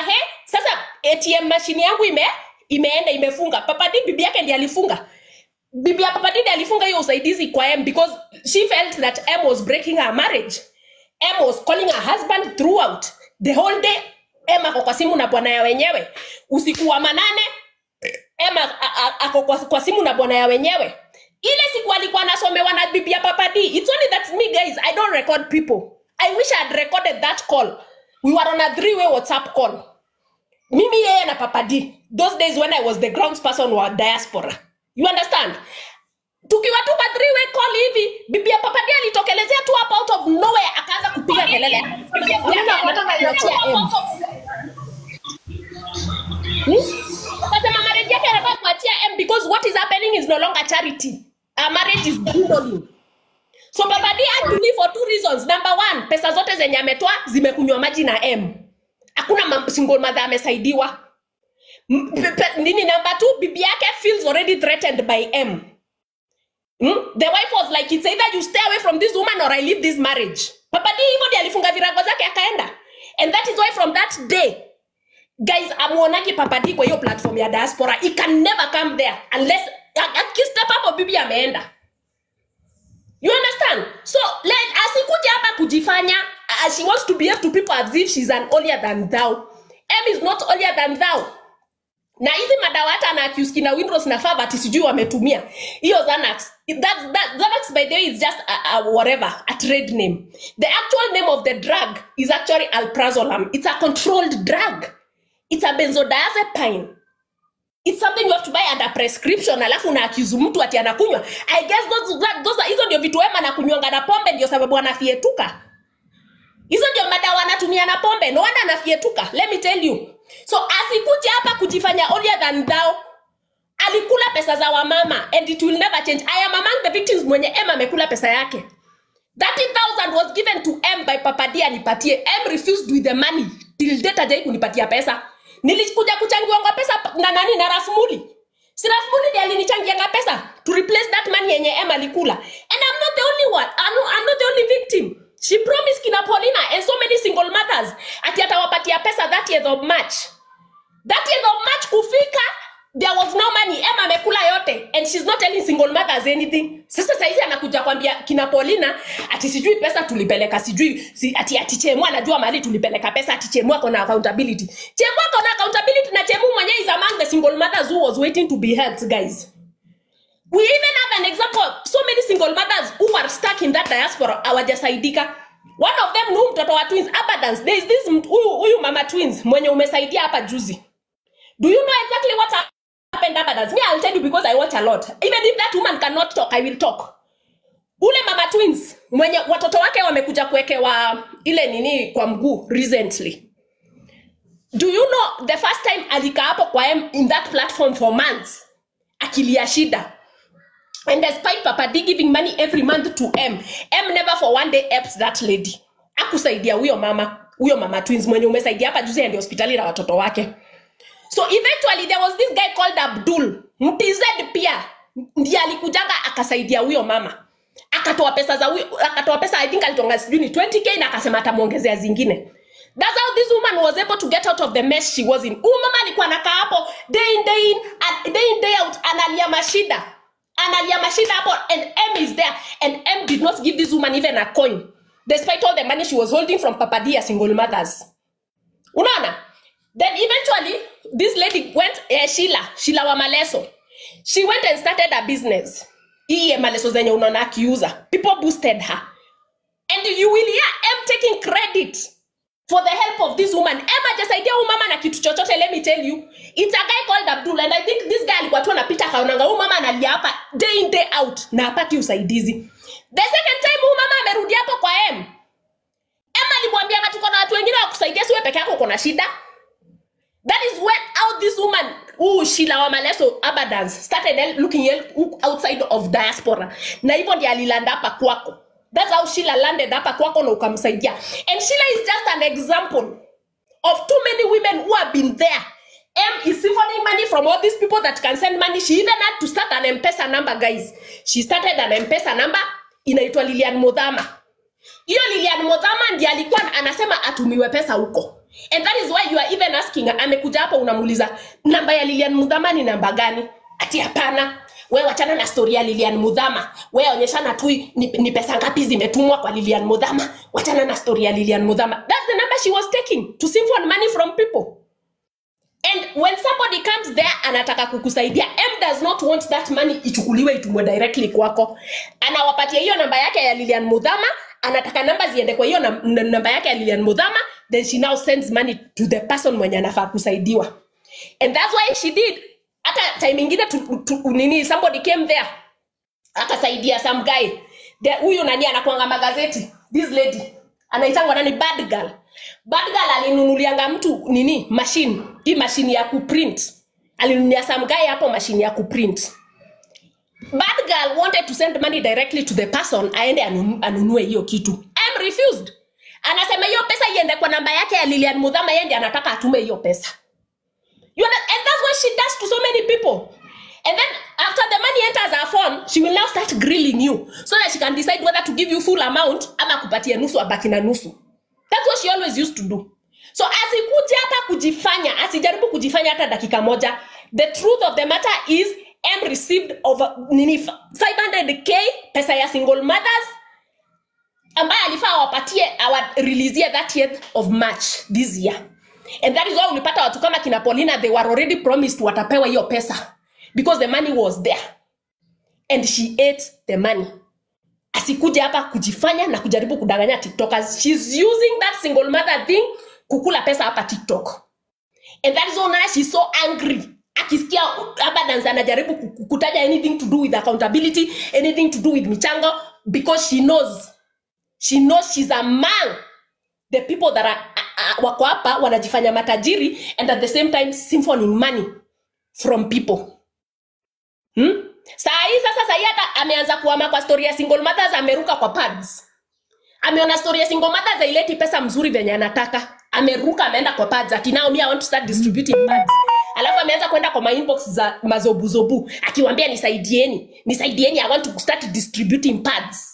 Speaker 9: sasa atm mashini yangu ime imeenda imefunga papadi bibi yake ndiye alifunga bibi ya papadi ndiye alifunga hiyo usaidizi kwa m because she felt that m was breaking her marriage m was calling her husband throughout the whole day m ako kwa simu na bwana ya wenyewe usiku wa manane Emma a- a- ako kwa, kwa simu na bwana ya wenyewe ile siku alikuwa anasomewa na bibi ya papa D. It's only that me guys, I don't record people. I wish I had recorded that call. We were on a three-way WhatsApp call. Mimi yeye na papa D. Those days when I was the grounds person wa diaspora. You understand? Tukiwa tu kwa three-way call hivi, bibi ya papa D alitokelezea tu hapa out of nowhere akaanza kupiga kelele. Yake anataka kuachia M. Akasema marriage yake anataka kuachia M because what is happening is no longer charity. Our marriage is dwindling. So Baba D had to leave for two reasons. Number one, pesa zote zenye ametoa zimekunywa maji na M. Hakuna mam- single mother amesaidiwa. M- pe- pe- Nini number two, bibi yake feels already threatened by M. Hmm? The wife was like, it's either you stay away from this woman or I leave this marriage. Papa D hivyo ndiye alifunga virago zake akaenda. And that is why from that day, guys amuonagi papadi kwa hiyo platform ya diaspora he can never come there unless a- akistep hapo bibi ameenda you understand so let asikuja hapa kujifanya uh, she wants to behave to people as if she's an holier than thou m is not holier than thou na hizi madawa hata na accuse na windows na favati sijui wametumia hiyo Xanax that, that, Xanax by the way is just a, a whatever a trade name the actual name of the drug is actually alprazolam it's a controlled drug it's a benzodiazepine it's something you have to buy under prescription alafu una accuse mtu ati anakunywa i guess those, that, those are, hizo ndio vitu wema na kunywanga na pombe ndio sababu anafietuka hizo ndio madawa anatumia na pombe no wonder anafietuka let me tell you so asikuja hapa kujifanya holier than thou alikula pesa za wamama and it will never change i am among the victims mwenye em amekula pesa yake 30000 was given to m by papadia nipatie m refused with the money till date ajai kunipatia pesa nilikuja kuchangiwanga pesa pa- na nani na rafmuli si rafmuli ndiye alinichangianga pesa to replace that money yenye m alikula and i'm not the only one I'm not, I'm not the only victim she promised kina paulina and so many single mothers ati atawapatia pesa 30th of march 30th of march kufika there was no money em amekula yote and she's not telling single mothers anything sasa saizi anakuja kwambia kina paulina ati sijui pesa tulipeleka sijui si, ati ati chemu anajua mahali tulipeleka pesa ati chemu ako na accountability chemu ako na accountability na chemu mwenyewe is among the single mothers who was waiting to be helped guys we even have an example of so many single mothers who are stuck in that diaspora hawajasaidika one of them ni huyu mtoto wa twins abundance there is this mt- huyu huyu mama twins mwenye umesaidia hapa juzi do you know exactly what happened abundance me i'll tell you because i watch a lot even if that woman cannot talk i will talk ule mama twins mwenye watoto wake wamekuja kuwekewa ile nini kwa mguu recently do you know the first time alikaa hapo kwa M in that platform for months akilia shida and despite papa d giving money every month to m m never for one day helped that lady akusaidia huyo mama huyo mama twins mwenye umesaidia hapa juzi aende hospitali na watoto wake so eventually there was this guy called abdul mtz pia ndiye alikujanga akasaidia huyo mama akatoa pesa za huyo akatoa pesa i think alitonga sijui ni 20k na akasema atamwongezea zingine that's how this woman was able to get out of the mess she was in huyu mama alikuwa anakaa hapo day in day in and day in day out analia mashida analia mashida hapo and m is there and m did not give this woman even a coin despite all the money she was holding from papadia single mothers unaona then eventually this lady went eh, shila shila wa maleso she went and started a business hii ya maleso zenye unaona akiuza people boosted her and you will hear m taking credit for the help of this woman em ajasaidia huyu mama na kitu chochote let me tell you it's a guy called abdul and i think this guy alikuwa tu anapita akaonanga huyu mama analia hapa day in day out na apati usaidizi the second time huyu mama amerudi hapo kwa em em alimwambia tuko na watu wengine wa kusaidia siwe peke yako uko na shida That is when how this woman, who Sheila Wamaleso Abadans, started el- looking el- outside of diaspora. Na hivyo ndiye alilanda hapa kwako. That's how Sheila landed hapa kwako na ukamsaidia. And Sheila is just an example of too many women who have been there. M is siphoning money from all these people that can send money. She even had to start an M-Pesa number, guys. She started an M-Pesa number inaitwa Lilian Modhama hiyo Lilian Modhama ndiye alikuwa anasema atumiwe pesa huko. and that is why you are even asking amekuja hapo unamuuliza namba ya lilian mudhama ni namba gani ati hapana we wachana na stori ya lilian mudhama we onyeshana tu ni, ni pesa ngapi zimetumwa kwa lilian mudhama wachana na stori ya lilian mudhama that's the number she was taking to siphon money from people and when somebody comes there anataka kukusaidia m does not want that money ichukuliwe itumwe directly kwako anawapatia hiyo namba yake ya lilian mudhama anataka namba ziende kwa hiyo nam- n- namba yake ya lilian mudhama then she now sends money to the person mwenye anafaa kusaidiwa and that's why she did hata time ingine tu, tu, nini somebody came there akasaidia some guy The- huyu nani anakwanga magazeti this lady anaitangwa nani bad girl bad girl alinunulianga mtu nini machine hii machine ya kuprint alinunulia some guy hapo machine ya kuprint bad girl wanted to send money directly to the person aende anunu- anunue hiyo kitu I'm refused anasema hiyo pesa iende kwa namba yake ya lilian mudhama yeye ndiye anataka atume hiyo pesa You know, and that's what she does to so many people. And then after the money enters her phone, she will now start grilling you so that she can decide whether to give you full amount ama kupatia nusu abaki na nusu. That's what she always used to do. So asikuja hata kujifanya, asijaribu kujifanya hata dakika moja. The truth of the matter is M received over nini 500k pesa ya single mothers ambaye alifaa awapatie awareleasie 30th of march this year and that is why ulipata watu kama kina paulina they were already promised watapewa hiyo pesa because the money was there and she ate the money asikuja hapa kujifanya na kujaribu kudanganya tiktokers shes using that single mother thing kukula pesa hapa tiktok and that is why unaona she's so angry akisikia abadans anajaribu ku- ku- kutaja anything to do with accountability anything to do with michango because she knows she knows she's among the people that are, uh, wako hapa wanajifanya matajiri and at the same time symphoning money from people hmm? saa hii sasa sahii hata ameanza kuama kwa story ya single mothers ameruka kwa pads ameona story ya single mothers haileti pesa mzuri venye anataka ameruka ameenda kwa pads ati now me I want to start distributing pads alafu ameanza kwenda kwa mainbox za mazobuzobu akiwambia nisaidieni nisaidieni i want to start distributing pads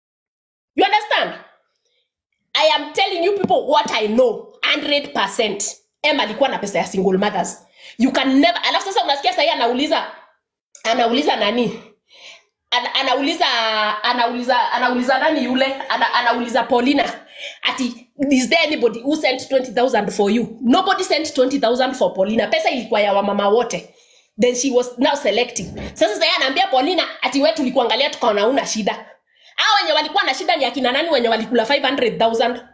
Speaker 9: you understand I am telling you people what I know 100%. Em alikuwa na pesa ya single mothers. You can never. Alafu sasa unasikia sasa anauliza anauliza nani? Ana, anauliza anauliza anauliza nani yule? Ana, anauliza Paulina ati is there anybody who sent 20000 for you? Nobody sent 20000 for Paulina. Pesa ilikuwa ya wamama wote. Then she was now selecting. Sasa sasa anaambia Paulina ati wewe tulikuangalia tukaona una shida. Hao wenye walikuwa na shida ni akina nani wenye walikula 500,000?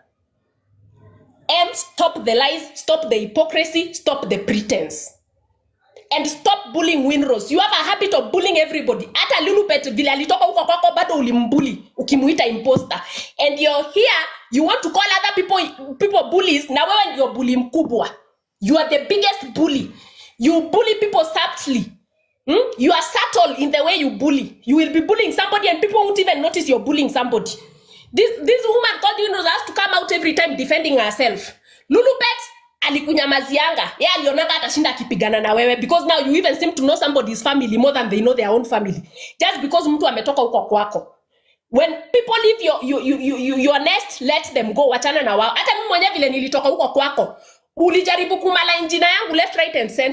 Speaker 9: M, stop the lies, stop the hypocrisy, stop the pretense. And stop bullying Winrose. You have a habit of bullying everybody. Hata Lulupet vile alitoka huko kwako bado ulimbully ukimuita imposter. And you're here, you want to call other people people bullies na wewe ndio bully mkubwa. You are the biggest bully. You bully people subtly. Hmm? You are subtle in the way you bully. You will be bullying somebody and people won't even notice you're bullying somebody. This, this woman called you has to come out every time defending herself. Lulubet alikunyamazianga. Yeye alionanga atashinda akipigana na wewe because now you even seem to know somebody's family more than they know their own family. Just because mtu ametoka huko kwako. When people leave your, your, your, your, your nest, let them go. Wachana na wao. Hata mimi mwenyewe vile nilitoka huko kwako. Ulijaribu kumala injina yangu left right and center.